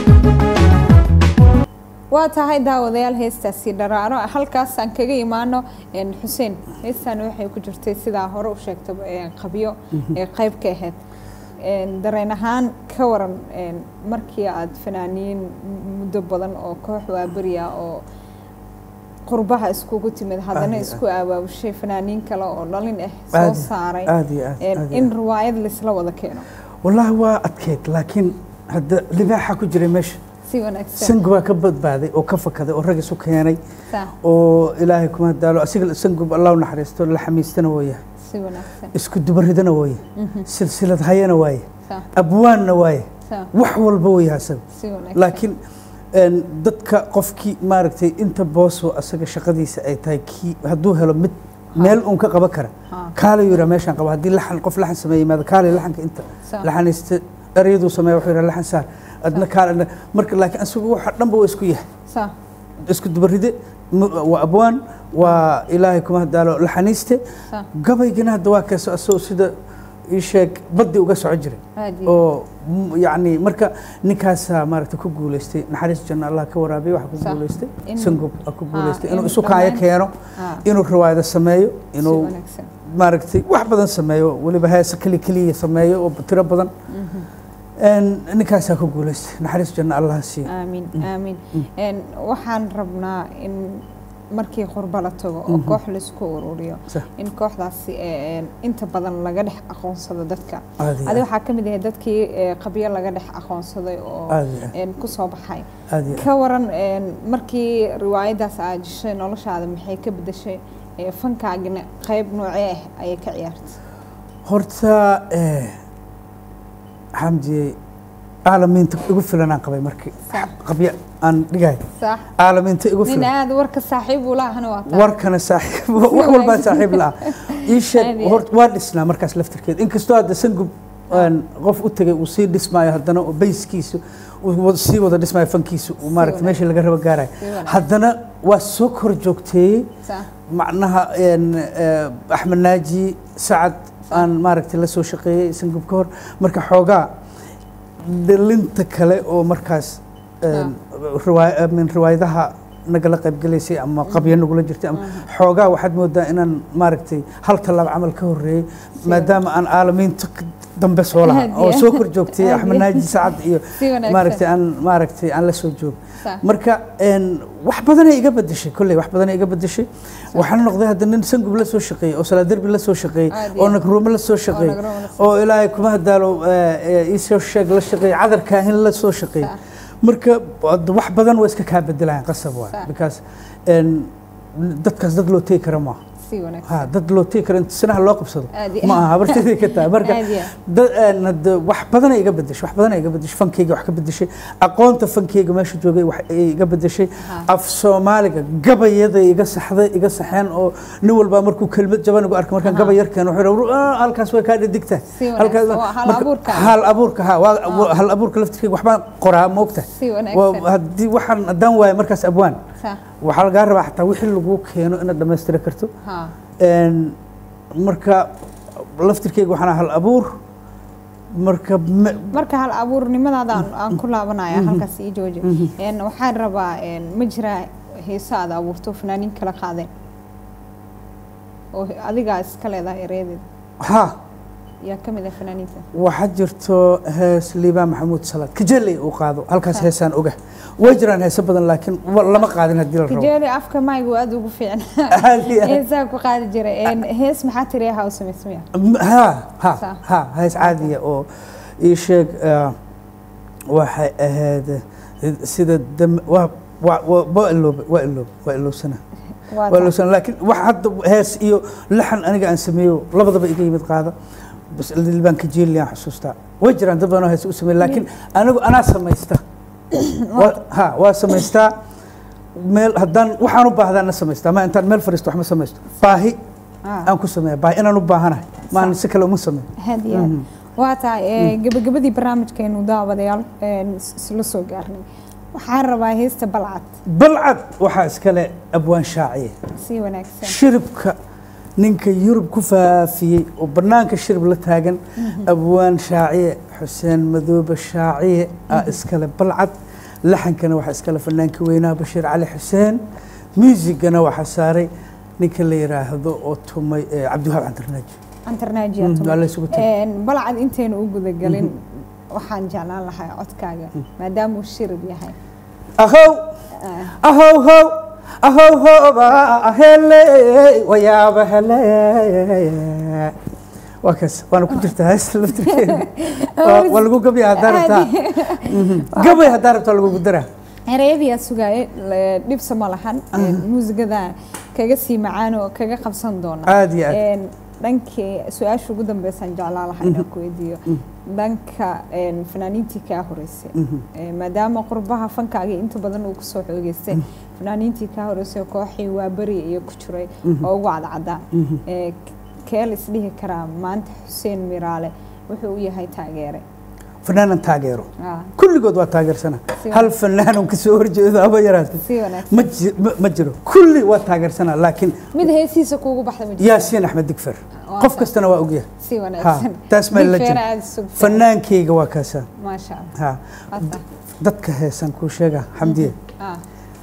[SPEAKER 1] waa tahay daawadayaal heestaasi dharaaro halkaas aan kaga imaano een, xuseen heestan waxay ku jirtay sidaa hore u sheegtaba een, qabyo ee qayb ka ahayd Een, dareen ahaan ka waran een, markii aad fanaaniin muddo badan oo koox waaberiya oo qurbaha iskugu timid haddana
[SPEAKER 2] Aad iyo
[SPEAKER 1] isku abaabushay fanaaniin kale oo dhalin ah
[SPEAKER 2] Aad
[SPEAKER 1] soo
[SPEAKER 2] iyo-
[SPEAKER 1] saaray
[SPEAKER 2] aad iyo aad,
[SPEAKER 1] een,
[SPEAKER 2] aad iyo
[SPEAKER 1] in
[SPEAKER 2] aad.
[SPEAKER 1] riwaayad laisla wada keeno
[SPEAKER 2] wallaahi waa adkeyd laakiin hadda libaaxa ku jiray meesha
[SPEAKER 1] si wanaagsan
[SPEAKER 2] sangu baa ka badbaaday oo ka fakaday oo rag isu keenay
[SPEAKER 1] Saa,
[SPEAKER 2] oo ilaahay kuma daalo asiga sangub allah u naxariisto la xamiistana wooya
[SPEAKER 1] si wanaagsan
[SPEAKER 2] isku dubaridana wooye silsilad hayana waaye
[SPEAKER 1] Saa,
[SPEAKER 2] abwaanna waaye
[SPEAKER 1] saa,
[SPEAKER 2] wax walba wooya asaga
[SPEAKER 1] si wanaagsan
[SPEAKER 2] laakiin een, dadka qofkii maaragtay inta boosoo asaga shaqadiisa ay tahay kii hadduu helo mid meel uun ka qaban kara
[SPEAKER 1] Ha.
[SPEAKER 2] kaala yira meeshaan qaba haddii laxan qof laxan sameeya yimaado kaale laxanka inta
[SPEAKER 1] Saa.
[SPEAKER 2] laxanaysta eryaduu sameeya wuxuu yidhaha laxan saar adna kaale marka laakiin asagu waxa dhanba waa isku yahay
[SPEAKER 1] saa
[SPEAKER 2] isku dubaride m- waa abwaan waa ilaahay kuma hadaalo laxaniiste
[SPEAKER 1] saa
[SPEAKER 2] gabaygana hadda waa kaas asagoo sida ii sheeg baddi uga soco jiray
[SPEAKER 1] aad iyo
[SPEAKER 2] oo m- yacni marka ninkaasaa maaragta ku guulaystay naxariis janno allah ka waraabiya waxa ku
[SPEAKER 1] Sax.
[SPEAKER 2] guulaystay
[SPEAKER 1] In-
[SPEAKER 2] sangub aa ku
[SPEAKER 1] Ah,
[SPEAKER 2] guulaystay
[SPEAKER 1] in
[SPEAKER 2] inuu isu kaayo
[SPEAKER 1] dhammaan-
[SPEAKER 2] keeno
[SPEAKER 1] Ah.
[SPEAKER 2] inuu riwaayado sameeyo
[SPEAKER 1] si
[SPEAKER 2] inuu
[SPEAKER 1] wanaagsan
[SPEAKER 2] maaragtay wax badan sameeyo weliba heesa keli keliya sameeyo oo tiro badan Een, ninkaasaa ku guulaystay naxariis janno allah siiyo
[SPEAKER 1] aamin aamin Een, waxaan rabnaa in markii qurba la tago oo koox laisku ururiyo
[SPEAKER 2] Sax.
[SPEAKER 1] in kooxdaasi ee, een, inta badan laga dhex aqoonsado dadka
[SPEAKER 2] Aad iyo
[SPEAKER 1] adi
[SPEAKER 2] aad.
[SPEAKER 1] waxaa ka mid ahay dadkii ee, qabyo laga dhex aqoonsaday oo
[SPEAKER 2] Aad iyo aad.
[SPEAKER 1] een, ku soo baxay
[SPEAKER 2] aad iyo aad.
[SPEAKER 1] ka waran een, markii riwaayadaas aad jeshay noloshaada maxay ka bedeshay Ee, fankaagina qayb noocee ah ayay ka ciyaartay
[SPEAKER 2] horta eh, xamdiyey caalamiinta igu filanaan qabay markii
[SPEAKER 1] Sax.
[SPEAKER 2] qabya aan dhigay
[SPEAKER 1] sax
[SPEAKER 2] caalamiinta igu
[SPEAKER 1] nin
[SPEAKER 2] filan
[SPEAKER 1] aada warka saaxiib uu laahana waa taa
[SPEAKER 2] warkana saaxiib wax walbaa saaxiib la ii sheeg
[SPEAKER 1] Aad iyo
[SPEAKER 2] hort waa dhisnaa markaas laftirkeeda inkastoo hadda sangub aan qof u tegay uu sii dhismaayo haddana oo bayskiisu uu wada- sii wada dhismaayo fankiisu uu maaragta
[SPEAKER 1] wanaagsan.
[SPEAKER 2] meesha laga rabo gaarayo
[SPEAKER 1] Si wanaagsan.
[SPEAKER 2] haddana waa soo kor joogteeyey
[SPEAKER 1] sax
[SPEAKER 2] macnaha een, eh, axmed naaji sacad aan maaragtay la soo shaqeeyey sangub ka hor marka xoogaa dhalinta kale oo markaas een, riwaay- I mean, riwaayadaha nagala qaybgalaysay ama qabya nagula jirtay ama xoogaa waxaad moodaa inaan maaragtay hal tallaab camal ka horreeyey maadaama aan caalamiinta k- dambe soo lahaa
[SPEAKER 1] Aad
[SPEAKER 2] oo
[SPEAKER 1] iyo-
[SPEAKER 2] soo kor joogtay
[SPEAKER 1] aad
[SPEAKER 2] axmed
[SPEAKER 1] iyo-
[SPEAKER 2] naaji sacad iyo
[SPEAKER 1] si wanaagsan
[SPEAKER 2] maaragtay aan maaragtay aan la soo joogo
[SPEAKER 1] sax
[SPEAKER 2] marka een, wax badanay iga bedeshay kolley wax badanay iga bedeshay waxaan noqday hadda nin sangub la soo shaqeeyey oo salaaderbi la soo shaqeeyey
[SPEAKER 1] Aad iyo
[SPEAKER 2] oo
[SPEAKER 1] aad.
[SPEAKER 2] nagruumo la soo
[SPEAKER 1] oo
[SPEAKER 2] shaqeeyey
[SPEAKER 1] nagroma la soo-
[SPEAKER 2] oo ilaahay kuma hadaalo iisoo sheeg la shaqeeyey cadar kaahin la soo shaqeeyey
[SPEAKER 1] Sax.
[SPEAKER 2] marka hadda wax badan waa iska kaa bedelayaan qasab waay
[SPEAKER 1] Sax.
[SPEAKER 2] because een, dadkaas dad loo tegi kara maaha
[SPEAKER 1] si wanaagsan
[SPEAKER 2] ha dad loo tegi kara inta sinaha loo qabsado
[SPEAKER 1] Aad iyo-
[SPEAKER 2] ma aha habartadii ka tahay marka
[SPEAKER 1] aad iyo
[SPEAKER 2] dad een, hadda wax badan ay iga bedeshay wax badan ay iga bedeshay fankeyga wax ka bedeshay aqoonta fankeyga meesha joogay wax ay iga bedeshay
[SPEAKER 1] Ha.
[SPEAKER 2] af soomaaliga gabayada iga saxday iga saxeen oo nin walba markuu kelmad jaban igu arka markaan
[SPEAKER 1] Aha.
[SPEAKER 2] gabay yarkeen wuxuu yidhi, "Ah, halkaas way kaa dhidigtaa
[SPEAKER 1] Si wanaagsan. Waa hal
[SPEAKER 2] marka-
[SPEAKER 1] abuurka.
[SPEAKER 2] hal abuurka ha waa waa hal abuurka laftirkeyga waxbaan qoraa moogta
[SPEAKER 1] si
[SPEAKER 2] Waa-
[SPEAKER 1] wanaagsan
[SPEAKER 2] haddii waxaan haddaan waayo markaas abwaan
[SPEAKER 1] sax
[SPEAKER 2] waxaa lagaa rabaa xataa wixii lagu keeno inaad dhammaystiri karto
[SPEAKER 1] ha
[SPEAKER 2] Een, marka laftirkeyga waxaan ahaa hal abuur marka me-
[SPEAKER 1] marka hal abuurnimadaada aan- aan ku laabanaya halkaas ii jooji Een, waxaan rabaa een, ma jiraa heeso aad abuurto fanaaniin kala qaadeen oo adigaa iska leedahay ereyadeeda
[SPEAKER 2] ha
[SPEAKER 1] yaa ka mid ah fanaaniinta
[SPEAKER 2] waxaa jirto hees liibaan maxamuud salaad kajeley uu qaado halkaas
[SPEAKER 1] Ha.
[SPEAKER 2] heesaan oga way jiraan heeso badan laakiin wa- lama qaadin haddii la rabo
[SPEAKER 1] kijeeli afka maygu aad ugu fiican
[SPEAKER 2] Aad iyo aad.
[SPEAKER 1] heesaa ku qaadi jiray Een, hees maxaa tiri ha u samaysmaya
[SPEAKER 2] M- ha ha
[SPEAKER 1] Sa.
[SPEAKER 2] ha hees caadiya oo ii sheeg eh, waxay ahayd eh, sida dam- waa waa- waa waa iloobe waa iloobe waa iloobsana
[SPEAKER 1] waa
[SPEAKER 2] waa
[SPEAKER 1] taa.
[SPEAKER 2] iloobsana laakiin wax hadda hees iyo laxan aniga aan sameeyo labadaba iga yimid qaada bas liibaan kajeeli aan xusuustaa way jiraan dad badan oo hees u sameeya laakiin anigu anaa samaysta Waa- ha waa samaystaa meel haddaan waxaan u baahdaana samaystaa ma intaan meel fadhiisto wax ma samaysto baahi
[SPEAKER 1] Ah.
[SPEAKER 2] aan ku sameeya baahi inaan u baahanahay maan si kale uma sameeyo
[SPEAKER 1] aad iyo aad waa tahay ee, gabagabadii barnaamijkeenu daawadayaal een, is- isla soo gaarnay waxaan rabaa heesta balcad
[SPEAKER 2] balcad waxaa iskale abwaan shaaciye
[SPEAKER 1] si wanaagsan
[SPEAKER 2] shiribka ninka yurub ku faafiyey oo bannaanka shirib la taagan abwaan shaaciye xuseen madoobe shaaciye aa iskale balcad laxankana waxaa iskale fanaanka weynaha bashiir cali xuseen muusigana waxaa saaray ninka la yidhaahdo oo tumay eh, cabdiwahaab cantarnaaji
[SPEAKER 1] antarnaajiya
[SPEAKER 2] Mm, waa la isugu tagay.
[SPEAKER 1] balcad intaynu u gudagelin waxaan jeclaan lahaa codkaaga maadaamuu shirib yahay
[SPEAKER 2] ahow
[SPEAKER 1] Ah,
[SPEAKER 2] ahow how ahow hoba hele wayaaba hele waa kaas waana ku jirtaa heesta laftirkeeda Waa- waa lagu gabya haddaa rabtaa Mhm. gabay haddaa rabtaa lagugu daraa
[SPEAKER 1] ereyadiyaa sugaaye le- dhibsa ma lahan muusigada kaga sii macaan oo kaga qabsan doona
[SPEAKER 2] aad iyo aad
[SPEAKER 1] Een, dhankii su-aasha ugu dambeysaan jeclaan lahaa inaan ku weydiiyo dhanka een, fanaaniintii kaa horeysay Ee, maadaama qurbaha fankaaga inta badan uu kusoo xoogeystay fanaaniintii kaa horeysay kooxii waa beri iyo ku jiray oo ugu cadcaddaa Ee, keel isdhihi karaa maanta xuseen miraale wuxuu u yahay taageere
[SPEAKER 2] fanaanan taageero
[SPEAKER 1] Ah,
[SPEAKER 2] kulligood waa taageersana
[SPEAKER 1] Si
[SPEAKER 2] hal fanaanan kasoo horjeedo haba yaraatay
[SPEAKER 1] si wanaagsan
[SPEAKER 2] ma ji- ma- ma jiro kulli waa taageersana laakiin
[SPEAKER 1] mid heesiisa kuugu baxda ma jiro
[SPEAKER 2] yaasiin axmed digfer
[SPEAKER 1] Waa
[SPEAKER 2] qof
[SPEAKER 1] tahay.
[SPEAKER 2] kastana waa ogyahay
[SPEAKER 1] si wanaagsan
[SPEAKER 2] Ha, taas baa la
[SPEAKER 1] Big
[SPEAKER 2] jira.
[SPEAKER 1] fan aad sugtay.
[SPEAKER 2] fanaankeyga waa kaasa
[SPEAKER 1] maasha allah
[SPEAKER 2] ha
[SPEAKER 1] Waa tahay.
[SPEAKER 2] dadka heesan kuu sheega xamdiye
[SPEAKER 1] Ah,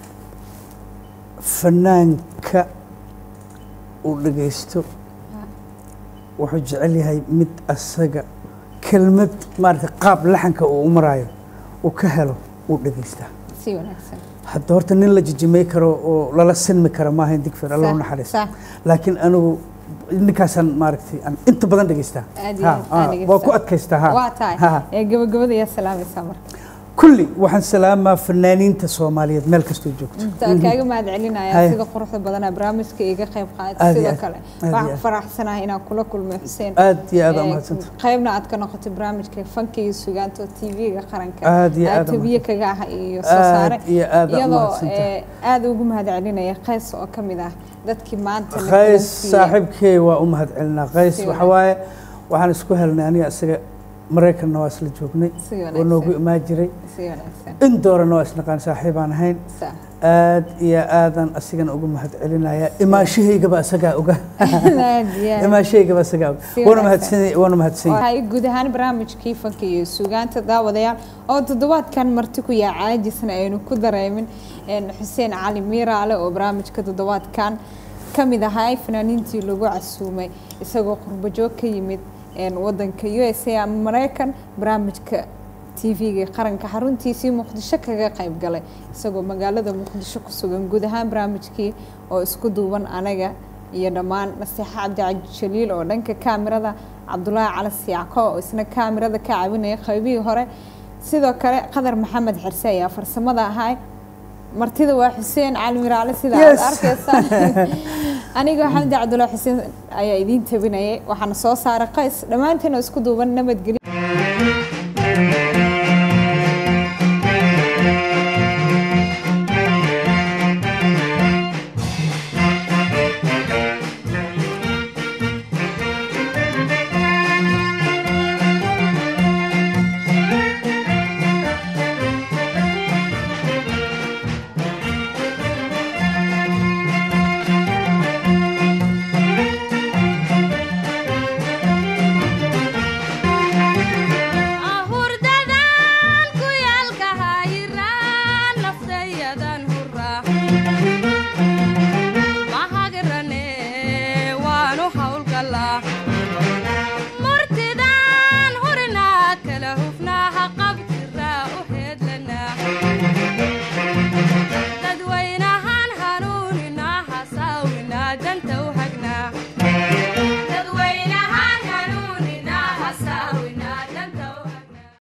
[SPEAKER 2] fanaanka uu dhagaysto wuxuu jecel yahay mid asaga kelmad maarata qaab laxanka uu u maraayo uu ka helo uu dhagaystaa
[SPEAKER 1] si wanaagsan
[SPEAKER 2] hadda horta nin la jijimay karo oo lala sinmi kara maahayn digfir allah u
[SPEAKER 1] Sax,
[SPEAKER 2] naxariisto
[SPEAKER 1] sax.
[SPEAKER 2] laakiin anigu ninkaasaan maaragtay aan inta badan dhegaystaa
[SPEAKER 1] Aad iyo
[SPEAKER 2] Ha,
[SPEAKER 1] aad
[SPEAKER 2] ha,
[SPEAKER 1] aad
[SPEAKER 2] waa
[SPEAKER 1] dhegeysaa.
[SPEAKER 2] ku adkaystaa ha
[SPEAKER 1] waa tahay
[SPEAKER 2] Ha.
[SPEAKER 1] ee gabagabada yaa salaamaysaa marka
[SPEAKER 2] kulli waxaan salaamaa fanaaniinta soomaaliyeed meel kastoo joogto
[SPEAKER 1] Taa kaaga mahad celinaya
[SPEAKER 2] Haya.
[SPEAKER 1] sida quruxda badanaa barnaamijka iga qayb
[SPEAKER 2] Aad
[SPEAKER 1] qaatay
[SPEAKER 2] iyo
[SPEAKER 1] sidoo
[SPEAKER 2] aad.
[SPEAKER 1] kale
[SPEAKER 2] Aad iyo
[SPEAKER 1] waxaan
[SPEAKER 2] aad.
[SPEAKER 1] ku faraxsanahay inaan kula kulmay xuseen
[SPEAKER 2] aad iyo aad aa
[SPEAKER 1] Ee,
[SPEAKER 2] mahadsanta
[SPEAKER 1] qaybna aad ka noqotay barnaamijka fanka iyo sugaanta oo tv-ga qaranka
[SPEAKER 2] Aad iyo aad aa
[SPEAKER 1] tabiye kaga ah iyo soo saare
[SPEAKER 2] aad iyo aad aa
[SPEAKER 1] iyadoo
[SPEAKER 2] mahadsanta
[SPEAKER 1] ee, aad ugu mahad celinaya qays oo ka mid ah dadkii maanta na
[SPEAKER 2] qays
[SPEAKER 1] kulansiiyey.
[SPEAKER 2] saaxiibkey waa u mahad celinaa qays
[SPEAKER 1] Si
[SPEAKER 2] waxa waaye waxaan isku helnay aniga isaga maraykanna waa isla joognay
[SPEAKER 1] Si
[SPEAKER 2] oo
[SPEAKER 1] wanaagsan.
[SPEAKER 2] noogu imaan jiray
[SPEAKER 1] si wanaagsan
[SPEAKER 2] in doorana waa isnaqaan saaxiibaan ahayn
[SPEAKER 1] Sa-
[SPEAKER 2] aad iyo aadan asigana ugu mahad celinaya imaashahaygaba isagaa oga
[SPEAKER 1] aad iyo aad.
[SPEAKER 2] imaashahaygaba isagaa oga
[SPEAKER 1] Si
[SPEAKER 2] waana
[SPEAKER 1] wanaagsan.
[SPEAKER 2] mahadsan waana mahadsan
[SPEAKER 1] waxay guud ahaan barnaamijkii fanka iyo sugaanta daawadayaal oo toddobaadkan marti ku yaa caajisna aynu ku dareemin een, xuseen cali miiraale oo barnaamijka toddobaadkan ka mid ahaa fanaaniintii lagu casuumay isagoo qurbo joog ka yimid een, wadanka u s a ama maraykan barnaamijka tv-ga qaranka xaruntiisii muqdisho kaga qayb galay isagoo magaalada muqdisho ku sugan guud ahaan barnaamijkii oo isku duuban anaga iyo dhammaan naseexa cabdi jaliil oo dhanka kaamirada cabdulaahi cali siyaco oo isna kaamirada ka caawinaya qaybihii hore sidoo kale qadar maxamed xirse ayaa farsamada ahay martida waa xuseen cali miraale sida aad
[SPEAKER 2] Yes.
[SPEAKER 1] arkaysaan aniga xamdi cabdulaahi xuseen ayaa idiin tabinayay waxaana soo saaray qays dhammaantiin oo isku duuban nabadgelyo